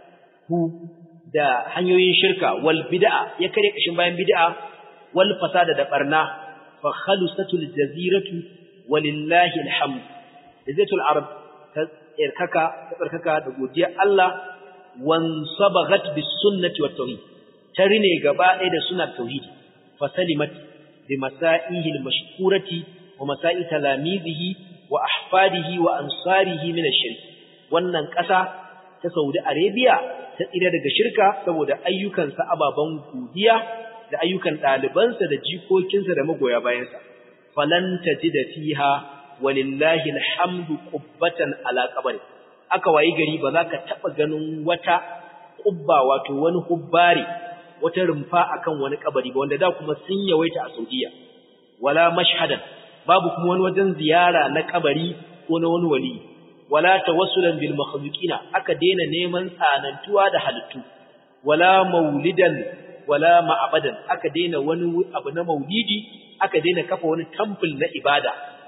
hu da hanyoyin shirka wal bid'a ya kare kashin bayan bid'a wal fasada da barna fa khalusatul jaziratu walillahi alhamd jazatul arab ta tsarkaka ta tsarkaka da godiya Allah wan sabagat bis sunnati wat tauhid tarine gaba ɗaya da sunnar tauhid fa salimat bi masaihi al mashkurati wa masai talamizihi wa ahfadihi wa ansarihi min ash-shirk wannan ƙasa ta Saudi Arabia ta tsira daga shirka saboda ayyukansa ababan godiya da ayyukan ɗalibansa da jikokinsa da magoya bayansa falan tajida fiha walillahi alhamdu qubbatan ala qabri aka wayi gari ba za ka taba ganin wata qubba wato wani hubbari wata rumfa akan wani kabari ba wanda da kuma sun yawaita a Saudiya wala mashhadan babu kuma wani wajen ziyara na kabari ko na wani wali wala tawassulan bil makhluqina aka daina neman tsanantuwa da halittu wala maulidan wala ma'abadan aka daina wani abu na maulidi aka daina kafa wani temple na ibada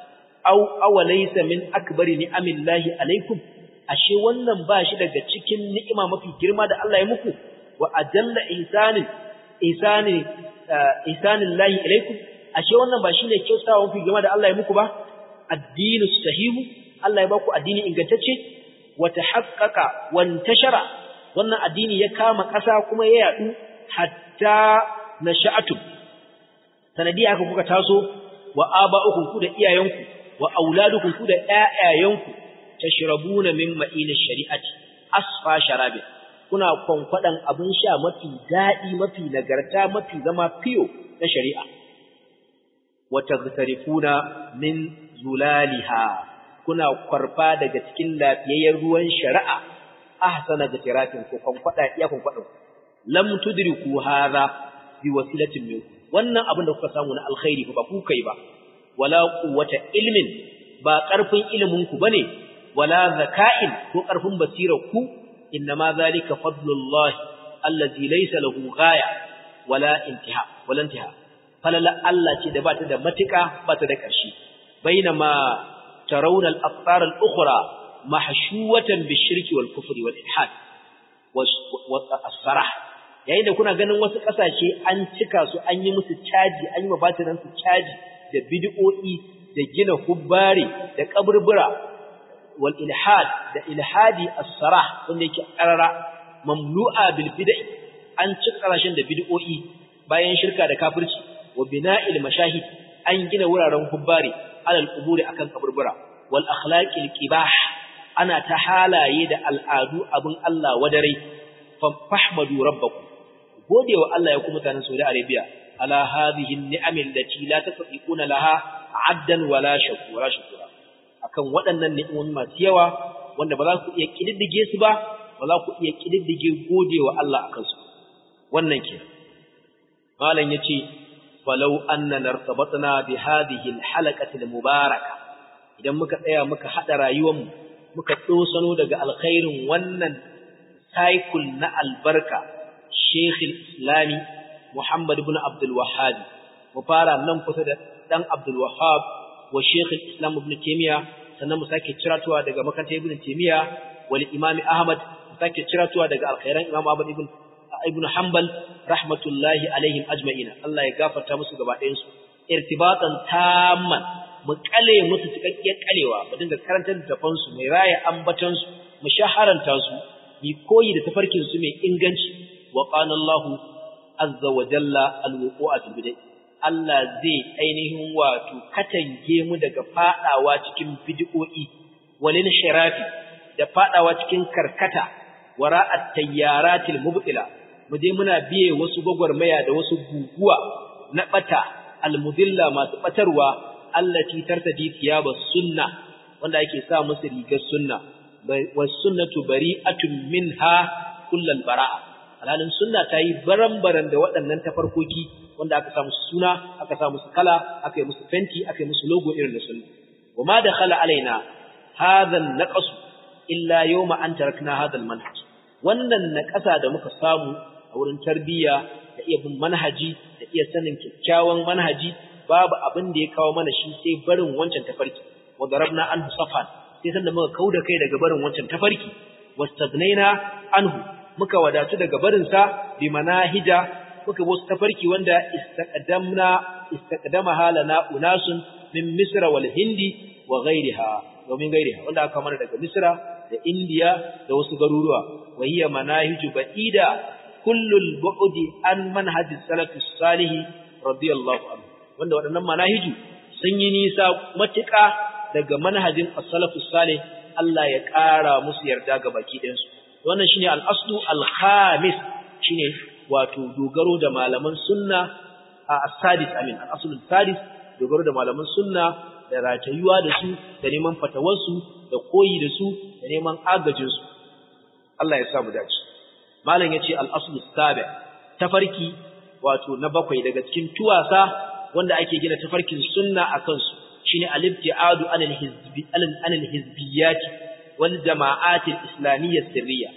aw awalaysa min akbari ni'amillahi alaikum ashe wannan ba shi daga cikin ni'ima mafi girma da Allah ya muku wa ajalla ihsanin ihsani ihsanillahi alaikum ashe wannan ba shine kyautawa mafi girma da Allah ya muku ba addinu sahihu Allah ya baku addini ingantacce wa tahaqqaqa wa intashara wannan addini ya kama ƙasa kuma ya yadu hatta nasha'atum sanadiya haka kuka taso wa aba'ukum ku da iyayenku wa auladukum ku da ƴaƴayenku tashrabuna min ma'inish shari'ati asfa sharabi kuna kwankwadan abin sha mafi dadi mafi nagarta mafi zama fiyo na shari'a wa taghtarifuna min zulaliha kuna kwarfa daga cikin lafiyayyen ruwan shari'a ahsana gatirafin ko kwankwada iya kwankwadan lam tudriku hadha bi wasilatin minkum wannan abin da kuka samu na alkhairi ba ku kai ba wala quwwata ilmin ba karfin ilimin ku bane wala zaka'in ko karfin basirar ku inma zalika fadlullahi allazi laysa lahu ghaya wala intiha wala intiha falala Allah ce da bata da matika bata da ƙarshe bainama tarawna al-aqtar al-ukhra mahshuwatan bishirki wal kufri wal ilhad was sarah yayin da kuna ganin wasu kasashe an cika su an yi musu caji an yi mabatiran su caji da bid'o'i da gina hubbare da kaburbura wal ilhad da ilhadi as-sarah wanda yake karara mamlu'a bil bid'i an cika kasashen da bid'o'i bayan shirka da kafirci wa bina'il mashahid an gina wuraren hubbare alal quburi akan kaburbura wal akhlaqil qibah ana ta halaye da al'adu abin Allah wadare fahmadu rabbakum godewa Allah ya kuma mutanen Saudi Arabia ala hadhihi ni'am allati la tastati'una laha 'addan wala shakura shukura akan waɗannan ni'imomi masu yawa wanda ba za ku iya kididdige su ba ba za ku iya kididdige godewa Allah akan su wannan ke malam yace falau anna nartabatna bi hadhihi alhalaqati almubaraka idan muka tsaya muka hada rayuwar mu muka dosano daga alkhairin wannan cycle na albarka Sheikh Islami Muhammad ibn Abdul Wahhab mu fara nan kusa da dan Abdul Wahhab wa Sheikh Islam ibn Taymiyyah sannan mu sake ciratuwa daga makarantar Ibn Taymiyyah wal Imam Ahmad mu sake ciratuwa daga alkhairan Imam Ahmad ibn Ibn Hanbal rahmatullahi alaihim ajma'ina Allah ya gafarta musu gaba ɗayan su irtibatan tamman mu kale musu cikakkiyar kalewa mu dinga karantar da su mai raya ambatan su mu shaharanta su mi koyi da tafarkin su mai inganci wa qala Allahu azza wa jalla alwuqu'a fil bid'ah Allah zai ainihin wato katange mu daga fadawa cikin bid'o'i walin shirafi da fadawa cikin karkata wara'at tayyaratil mubtila mu je muna biye wasu gwagwarmaya da wasu guguwa na bata almudilla masu batarwa allati tartadi thiyaba sunna wanda ake sa musu rigar sunna was sunnatu bari'atun minha kullal bara'a alhalin sunna ta yi baran-baran da waɗannan tafarkoki wanda aka sa musu suna aka sa musu kala aka yi musu fenti aka yi musu logo irin da sunna wa ma dakhala alaina hadha an-naqas illa yawma an tarakna hadha al-manhaj wannan naqasa da muka samu a wurin tarbiyya da iya bin manhaji da iya sanin kyakkyawan manhaji babu abin da ya kawo mana shi sai barin wancan tafarki wa darabna anhu safan sai sanda muka kauda kai daga barin wancan tafarki wastagnaina anhu muka wadatu daga barin sa bi manahija muka wasu tafarki wanda istaqdamna istaqdama halana unasun min misra wal hindi wa ghayriha wa min ghayriha wanda aka mana daga misra da indiya da wasu garuruwa wa hiya manahiju ba'ida kullul bu'di an manhajis salafis salih radiyallahu anhu wanda waɗannan manahiju sun yi nisa matuƙa daga manhajin as-salafus salih Allah ya ƙara musu yarda ga baki ɗayan su wannan shine al-aslu al-khamis shine wato dogaro da malaman sunna a as-sadis amin al-aslu al-sadis dogaro da malaman sunna da ratayuwa da su da neman fatawarsu da koyi da su da neman agajin su Allah ya sa mu dace malam yace al-aslu sabi tafarki wato na bakwai daga cikin tuwasa wanda ake gina tafarkin sunna akan su shine al-ibtiadu anil hizbi anil hizbiyat wal jama'at al-islamiyya sirriya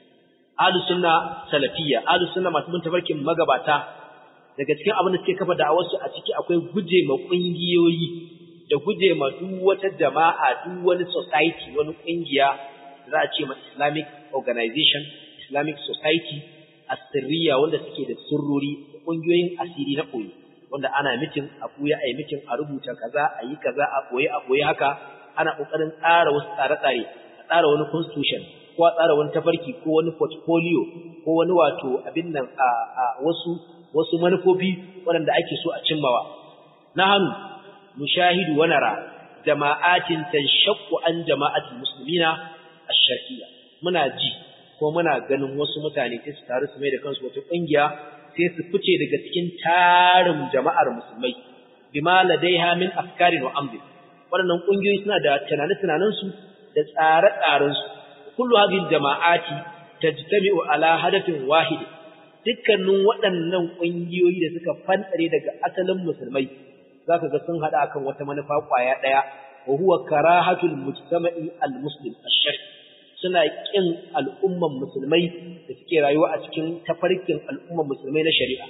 ahlus sunna salafiyya ahlus sunna masu bin tafarkin magabata daga cikin abin da suke kafa da'awar su a ciki akwai guje ma kungiyoyi da guje ma duk wata jama'a duk wani society wani kungiya za a ce ma islamic organization islamic society asirriya wanda suke da sirrori kungiyoyin asiri na koyi wanda ana mitin a buya a yi mitin a rubuta kaza a yi kaza a boye a boye haka ana kokarin tsara wasu tsare-tsare a tsara wani constitution ko a tsara wani tafarki ko wani portfolio ko wani wato abin nan a, a wasu wasu manufofi waɗanda ake so a cimmawa na hannu mushahidu wa nara jama'atin tanshaqqu an jama'atil muslimina ash-shar'iyya muna ji ko muna ganin wasu mutane sai su taru su mai da kansu wata kungiya sai su fice daga cikin tarin jama'ar musulmai bima ladaiha min afkarin wa amri waɗannan kungiyoyi suna da tunane-tunanen su da tsare-tsaren su kullu hadhihi jama'ati tajtami'u ala hadafin wahid dukkanin waɗannan kungiyoyi da suka fantsare daga asalin musulmai zaka ga sun hada akan wata manufa kwaya daya wa huwa karahatul mujtama'i al-muslim ash-shar'i suna ƙin al'umman musulmai da suke rayuwa a cikin tafarkin al'umman musulmai na shari'a.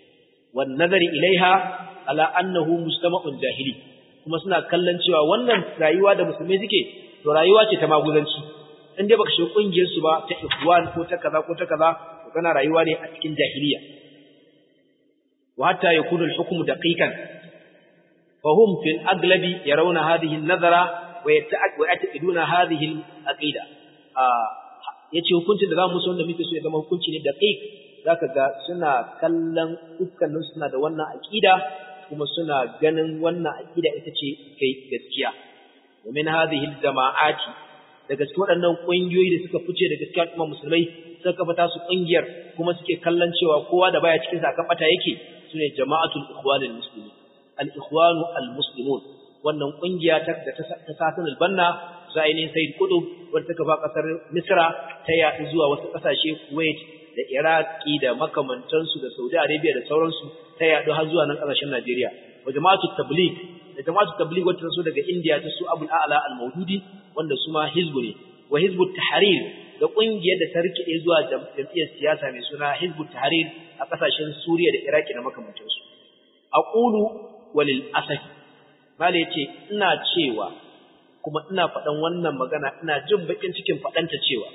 Wan nazari ilaiha ala annahu mustama'un jahili, kuma suna kallon cewa wannan rayuwa da musulmai suke, to rayuwa ce ta maguzanci. In dai baka shiga ƙungiyar su ba ta ikhwan ko ta kaza ko ta kaza, to kana rayuwa ne a cikin jahiliya wa hatta yakunu al-hukmu daqiqan fa hum fil aglabi yarawna hadhihi an-nazara wa yata'aqqiduna hadhihi al-aqida yace hukuncin da zamu so wanda muke so ya zama hukunci ne daqiq zaka ga suna kallon dukkanin suna da wannan aqida kuma suna ganin wannan aqida ita ce kai gaskiya wa min hadhihi al-jama'ati daga cikin waɗannan ƙungiyoyi da suka fice daga cikin al'umma musulmai suka kafa tasu ƙungiyar kuma suke kallon cewa kowa da baya cikin sa kan bata yake sune jama'atul ikhwanul muslimin al-ikhwanu al-muslimun wannan ƙungiya ta da ta sasan al-banna zaini sayyid qutb wanda ta kafa kasar misra ta yaɗu zuwa wasu ƙasashe kuwait da iraki da makamantansu da saudi arabia da sauransu ta yaɗu har zuwa nan ƙasashen najeriya wa jama'atul tabligh da jama'atul tabligh wacce ta so daga indiya ta su abul a'la al-mawdudi wanda su ma hizbu ne wa hizbut tahrir da kungiyar da ta rikide zuwa jam'iyyar siyasa mai suna hizbut tahrir a kasashen Suriya da Iraki da makamantansu aqulu walil asaf mala yace ina cewa kuma ina faɗan wannan magana ina jin bakin cikin faɗanta cewa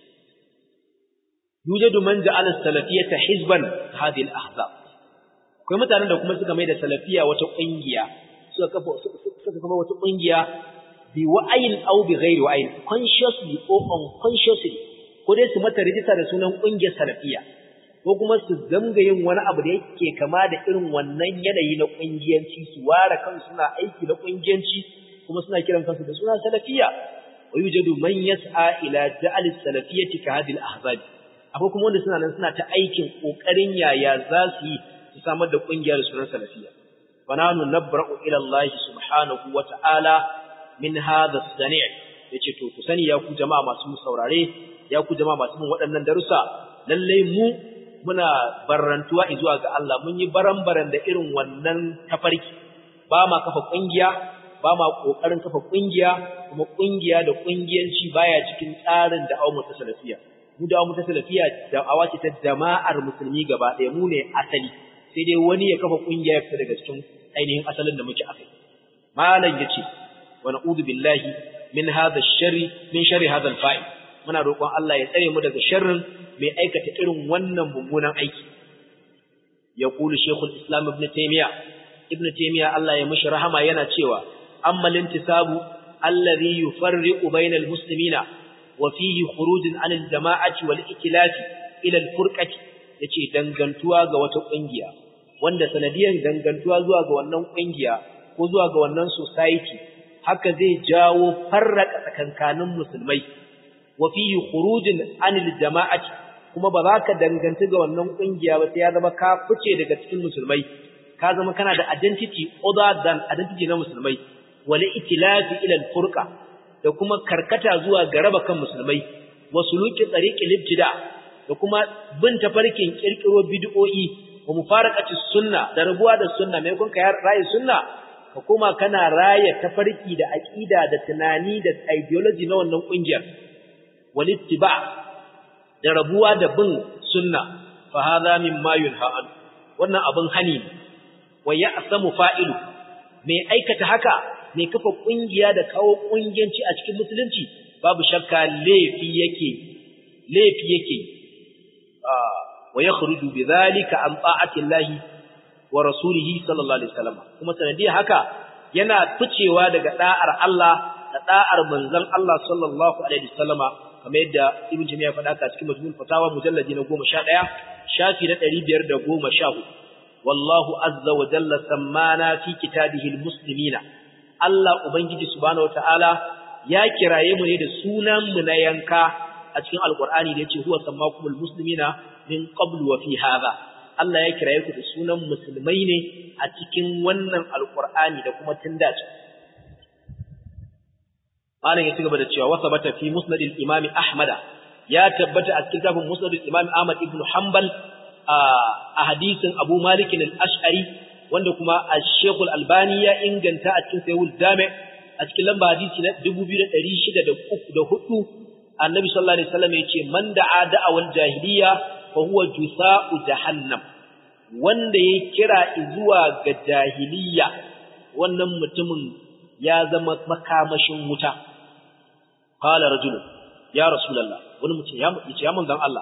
yujadu man ja'ala salafiyata hizban hadhihi al-ahzab akwai mutanen da kuma suka mai da salafiya wata kungiya suka kafa suka kafa wata kungiya bi wa'ayin aw bi ghairi wa'ayin consciously or unconsciously ko dai su mata rijista da sunan kungiyar salafiya ko kuma su zanga yin wani abu da yake kama da irin wannan yanayi na kungiyanci su ware kansu suna aiki na kungiyanci kuma suna kiran kansu da suna salafiya wa yujadu man yas'a ila ja'al salafiyati ka hadhihi al-ahzab akwai kuma wanda suna nan suna ta aikin kokarin yaya za su yi su samar da kungiyar sunan salafiya fa nanu nabra'u ila Allah subhanahu wa ta'ala min hadha as-sani' yace to ku sani ya ku jama'a masu saurare ya ku jama'a masu bin waɗannan darussa lalle mu muna barrantuwa zuwa ga Allah mun yi baran-baran da irin wannan tafarki ba ma kafa kungiya ba ma kokarin kafa kungiya kuma kungiya da kungiyanci baya cikin tsarin da awu ta salafiya mu da awu ta salafiya da awace ta jama'ar musulmi gaba ɗaya mu ne asali sai dai wani ya kafa kungiya ya fita daga cikin ainihin asalin da muke akai malam yace wa na'udhu billahi min hadha ash-sharri min sharri hadha al-fa'il muna roƙon Allah ya tsare mu daga sharrin mai aikata irin wannan mummunan aiki yaqulu shaykhul islam ibn taymiya ibn taymiya Allah ya mishi rahama yana cewa amma lintisabu alladhi yufarriqu bainal muslimina wa fihi khurujun anil jama'ati wal ikhtilafi ila al-furqati yace dangantuwa ga wata kungiya wanda sanadiyan dangantuwa zuwa ga wannan kungiya ko zuwa ga wannan society haka zai jawo farraka tsakankanin musulmai wa fihi khurujun anil jama'ati kuma ba za ka danganci ga wannan kungiya ba sai ya zama ka fice daga cikin musulmai ka zama kana da identity other than identity na musulmai wal itilafi ila al-furqa da kuma karkata zuwa ga raba kan musulmai wa suluki tariqil ibtida da kuma bin tafarkin kirkiro bid'o'i wa mufaraqati sunna da rabuwa da sunna mai kun ka rayi sunna ka kuma kana raya tafarki da aqida da tunani da ideology na wannan kungiyar wal ittiba da rabuwa da bin sunna fa hadha mimma yunha an wannan abin hani ne wa ya'samu fa'ilu mai aikata haka mai kafa kungiya da kawo kungiyanci a cikin musulunci babu shakka laifi yake laifi yake wa yakhruju bidhalika an ta'ati Allah wa rasulihi sallallahu alaihi wasallam kuma sanadiyar haka yana ficewa daga da'ar Allah da da'ar manzon Allah sallallahu alaihi wasallama kamar yadda Ibn Jami'a faɗa ka cikin Majmu'ul Fatawa mujalladi na 11 shafi na 514 wallahu azza wa jalla sammana fi kitabihi almuslimina Allah ubangiji subhanahu wataala ya kiraye mu ne da sunan mu na yanka a cikin alqur'ani da yace huwa sammakumul muslimina min qablu wa fi hadha Allah ya kiraye ku da sunan musulmai ne a cikin wannan alqur'ani da kuma tunda malam ya ci gaba da cewa wasa bata fi musnadil imami ahmada ya tabbata a cikin tafin musnadil imami ahmad ibn hanbal a hadisin abu malik al-ash'ari wanda kuma al-shaykh al-albani ya inganta a cikin sahih al-jami' a cikin lamba hadisi na 2604 annabi sallallahu alaihi wasallam yace man da'a da'awal jahiliya fa huwa jusa'u jahannam wanda ya kira zuwa ga jahiliya wannan mutumin ya zama makamashin wuta qala rajulun ya rasulullah wani mutum ya yace ya manzon Allah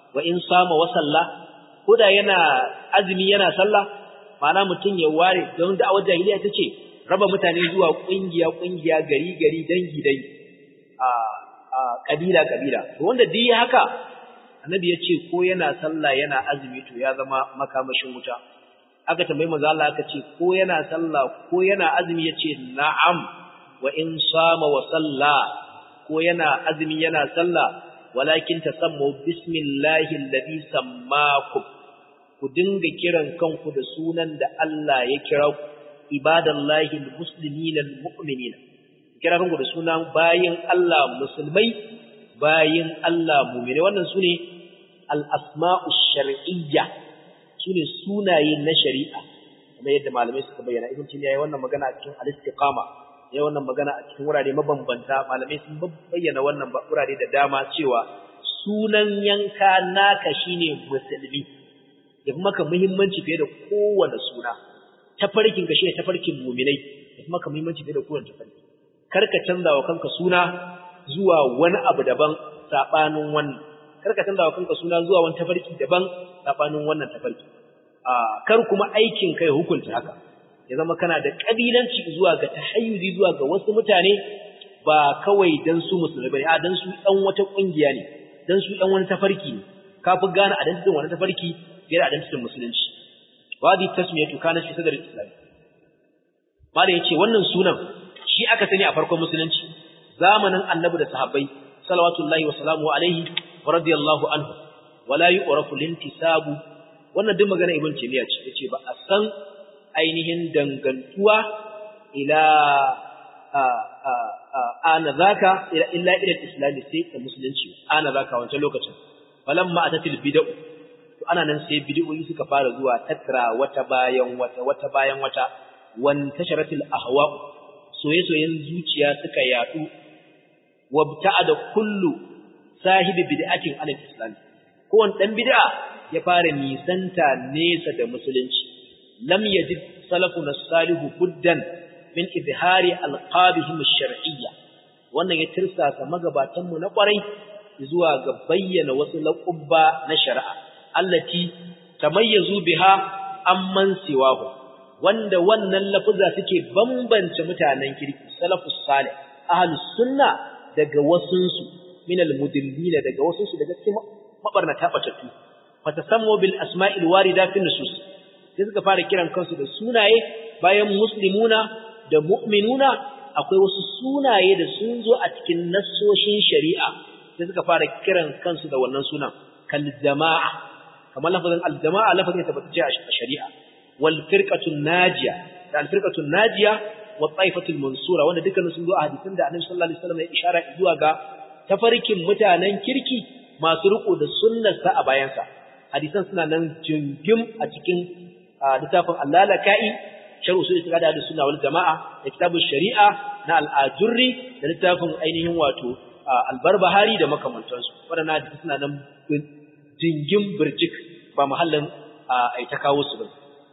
wa in sama wa salla koda yana azumi yana sallah ma'ana mutum ya ware don da'awar jahiliya ta ce raba mutane zuwa kungiya kungiya gari gari dangi dangi a a kabila kabila to wanda duk haka annabi ya ce ko yana sallah yana azumi to ya zama makamashin wuta aka tambayi manzo Allah aka ce ko yana sallah ko yana azumi yace na'am wa in sama wa salla ko yana azumi yana sallah walakin tasammu bismillahi alladhi sammakum ku dinga kiran kanku da sunan da Allah ya kira ku ibadallahi almuslimina almu'minina kira kanku da sunan bayin Allah musulmai bayin Allah mu'mini wannan sune al-asma'u shar'iyya sune sunaye na shari'a kamar yadda malamai suka bayyana ibn taymiya yayin wannan magana a cikin al-istiqama yayin wannan magana a cikin wurare mabambanta malamai sun bayyana wannan wurare da dama cewa sunan yanka naka shine musulmi ya fi maka muhimmanci fiye da kowane suna tafarkin ka shine tafarkin mu'minai ya fi maka muhimmanci fiye da kowane tafarki kar ka canza wa kanka suna zuwa wani abu daban sabanin wannan kar ka canza wa kanka suna zuwa wani tafarki daban sabanin wannan tafarki a kar kuma aikin kai hukunta haka ya zama kana da kabilanci zuwa ga tahayyuzi zuwa ga wasu mutane ba kawai dan su musulmai bane a dan su dan wata kungiya ne dan su dan wani tafarki ne kafi gane a dan wani tafarki fiye da dan musulunci wadi tasmiyatu kana fi sadr al-islam mala yace wannan sunan shi aka sani a farkon musulunci zamanin annabi da sahabbai salawatullahi wa salamu alaihi wa radiyallahu anhu wala yu'rafu lintisabu wannan duk magana ibn taymiya ce yace ba a san ainihin dangantuwa ila ana zaka illa ila islam sai da musulunci ana zaka wancan lokacin falamma atatil bid'u to ana nan sai bid'o'i suka fara zuwa takra wata bayan wata wata bayan wata wan tasharatil ahwa soye-soyen zuciya suka yadu wabta'ada kullu sahibi bid'atin an islam kowane dan bid'a ya fara nisanta nesa da musulunci lam yajid salafuna salihu buddan min izhari alqabihim ash-shar'iyya wannan ya tirsasa magabatan mu na kwarai zuwa ga bayyana wasu laqabba na shari'a allati tamayyazu biha amman siwahu wanda wannan lafuza suke bambance mutanen kirki salafus salih ahlus sunna daga wasunsu min almudillina daga wasunsu daga cikin mabarnata batattu fatasammu bil asma'il warida fi nusus sai suka fara kiran kansu da sunaye bayan muslimuna da mu'minuna akwai wasu sunaye da sun zo a cikin nassoshin shari'a sai suka fara kiran kansu da wannan sunan kal jama'a kamar lafazin al jama'a lafazin tabbatacce a shari'a wal firqatun najiya da al firqatun najiya wa taifatul mansura wanda dukkanin sun zo a hadisin da Annabi sallallahu alaihi wasallam ya ishara zuwa ga tafarkin mutanen kirki masu riko da sunnarsa a bayansa hadisan suna nan jingim a cikin littafin Allah-laka'i sharh usul itiqad da sunna wal jamaa da kitabun shari'a na al-ajurri da littafin ainihin wato al-barbahari da makamantansu wadannan hadisi suna nan jingim birjik ba mahallin ai ta kawo su ba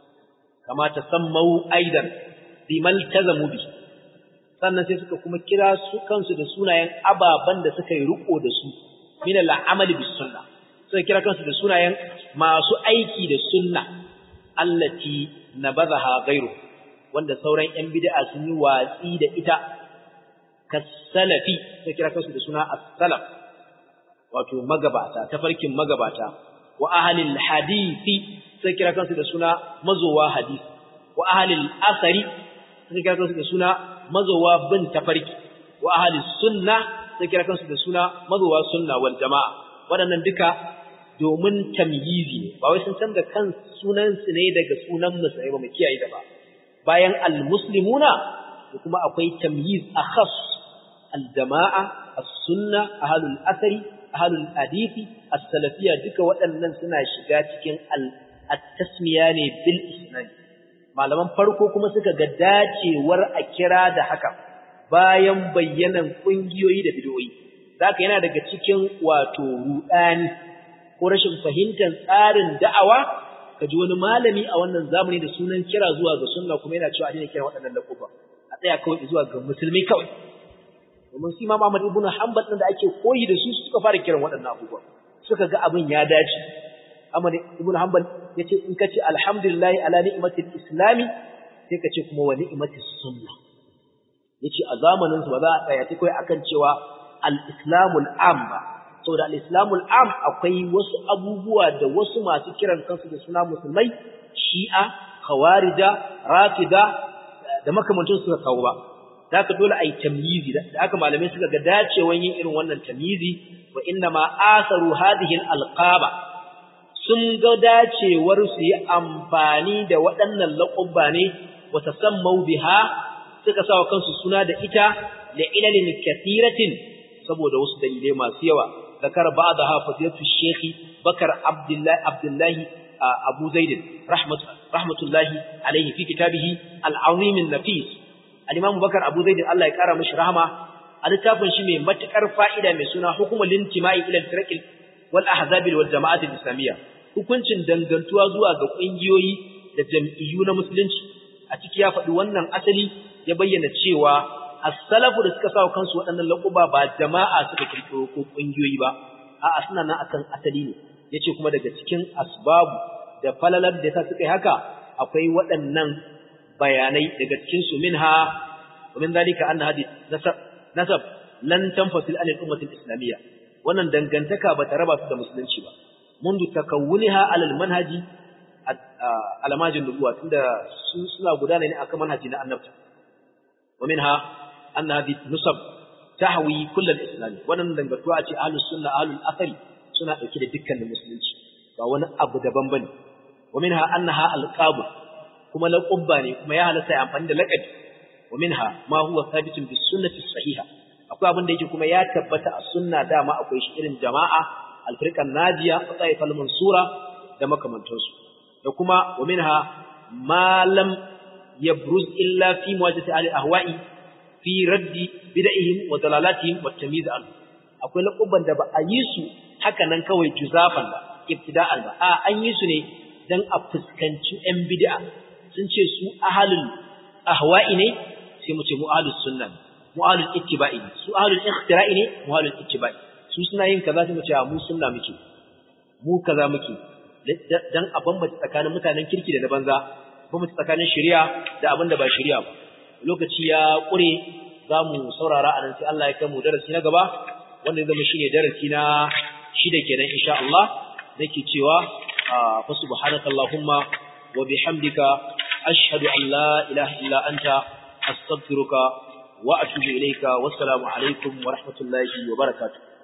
kama tasammau aidan bimal tazamu bi sannan sai suka kuma kira su kansu da sunayen ababan da suka yi riko da su min al-amali bis sunna suka kira kansu da sunayen masu aiki da sunna allati nabadhaha ghayru wanda sauran yan bid'a sun yi watsi da ita kasalafi suka kira kansu da suna as-salaf wato magabata tafarkin magabata wa ahlil hadisi suka kira kansu da suna mazowa hadisi wa ahlil asari suka kira kansu da suna mazowa bin tafarki wa ahli sunna sai kira kansu da suna mazowa sunna wal jamaa waɗannan duka domin tamyizi ne ba wai sun canza kan sunan su ne daga sunan musulmai ba mu kiyaye da ba bayan al muslimuna da kuma akwai tamyiz akhas al jamaa as sunna ahlul asari ahlul hadisi as salafiyya duka waɗannan suna shiga cikin al at-tasmiya ne bil isnad malaman farko kuma suka ga dacewar a kira da haka bayan bayyanan kungiyoyi da bidiyoyi zaka yana daga cikin wato rudani ko rashin fahimtar tsarin da'awa kaji wani malami a wannan zamani da sunan kira zuwa ga sunna kuma yana cewa a daina kira waɗannan lakuba a tsaya kawai zuwa ga musulmi kawai domin su Imam Ahmad ibn Hanbal din da ake koyi da su suka fara kiran waɗannan abubuwa suka ga abin ya dace Ahmad ibn Hanbal yace in ka ce alhamdulillah ala ni'matil islami sai ka ce kuma wa ni'matis sunna yace a zamanin su ba za a tsaya ta kai akan cewa al-islamul am ba saboda al-islamul am akwai wasu abubuwa da wasu masu kiran kansu da suna musulmai shi'a khawarija rafida da makamantan suka kawo ba da haka dole ai tamyizi da haka malamai suka ga dacewan yin irin wannan tamyizi wa inna ma asaru hadhihi al-alqaba sun ga dacewar su yi amfani da waɗannan laƙubba ne wa tasammau biha suka sa wa kansu suna da ita da ilalin kathiratin saboda wasu dalilai masu yawa zakar ba'da hafizatu shekhi bakar abdullahi abdullahi abu zaid rahmatullahi alaihi fi kitabihi al-azim an-nafis al-imam bakar abu zaid Allah ya kara mishi rahama a littafin shi mai matukar fa'ida mai suna hukumul intima'i ila al-firq wal ahzab wal jama'at al-islamiyya hukuncin dangantuwa zuwa ga kungiyoyi da jam'iyyu na musulunci a ciki ya faɗi wannan asali ya bayyana cewa as-salafu da suka sawa kansu waɗannan laƙuba ba jama'a suka kirkiro ko kungiyoyi ba a'a suna nan akan asali ne yace kuma daga cikin asbabu da falalar da ta suka yi haka akwai waɗannan bayanai daga cikin su minha wa min zalika anna hadith nasab nasab lan tanfasil an al-ummah al-islamiyya wannan dangantaka ba ta raba su da musulunci ba mundu takawuniha ala al-manhaj alamajin nubuwa tunda su suna gudana ne akan manhaji na annabta wa minha anna hadhihi nusab tahwi kull al-islam wannan dangantuwa ce ahlus sunna ahlul athari suna dauke da dukkanin musulunci ba wani abu daban bane wa minha annaha alqab kuma laqabba ne kuma ya halatta ya amfani da laqabi wa minha ma huwa thabitun bis sunnati sahiha akwai abin da yake kuma ya tabbata a sunna dama akwai shi irin jama'a alfirqan najiya wa taifal mansura da makamantansu da kuma wa minha ma lam yabruz illa fi muwajahati ahli ahwa'i fi raddi bid'ihim wa dalalatihim wa tamyiz an akwai laqabban da ba a yi su haka nan kawai juzafan ba ibtida'an ba a an yi su ne dan a fuskanci ɗan bid'a sun ce su ahlul ahwa'i ne sai mu ce mu ahlus sunna mu ahlul ittiba'i su ahlul ikhtira'i ne mu ahlul ittiba'i su suna yin kaza sai mu ce mu sunna muke mu kaza muke dan a bambanta tsakanin mutanen kirki da na banza bambanta tsakanin shari'a da abin da ba shari'a ba lokaci ya kure za mu saurara a nan sai Allah ya kai mu darasi na gaba wanda zama shine darasi na shida kenan insha Allah nake cewa fa subhanakallahumma wa bihamdika ashhadu an la ilaha illa anta astaghfiruka wa atubu ilayka wassalamu alaikum wa rahmatullahi wa barakatuh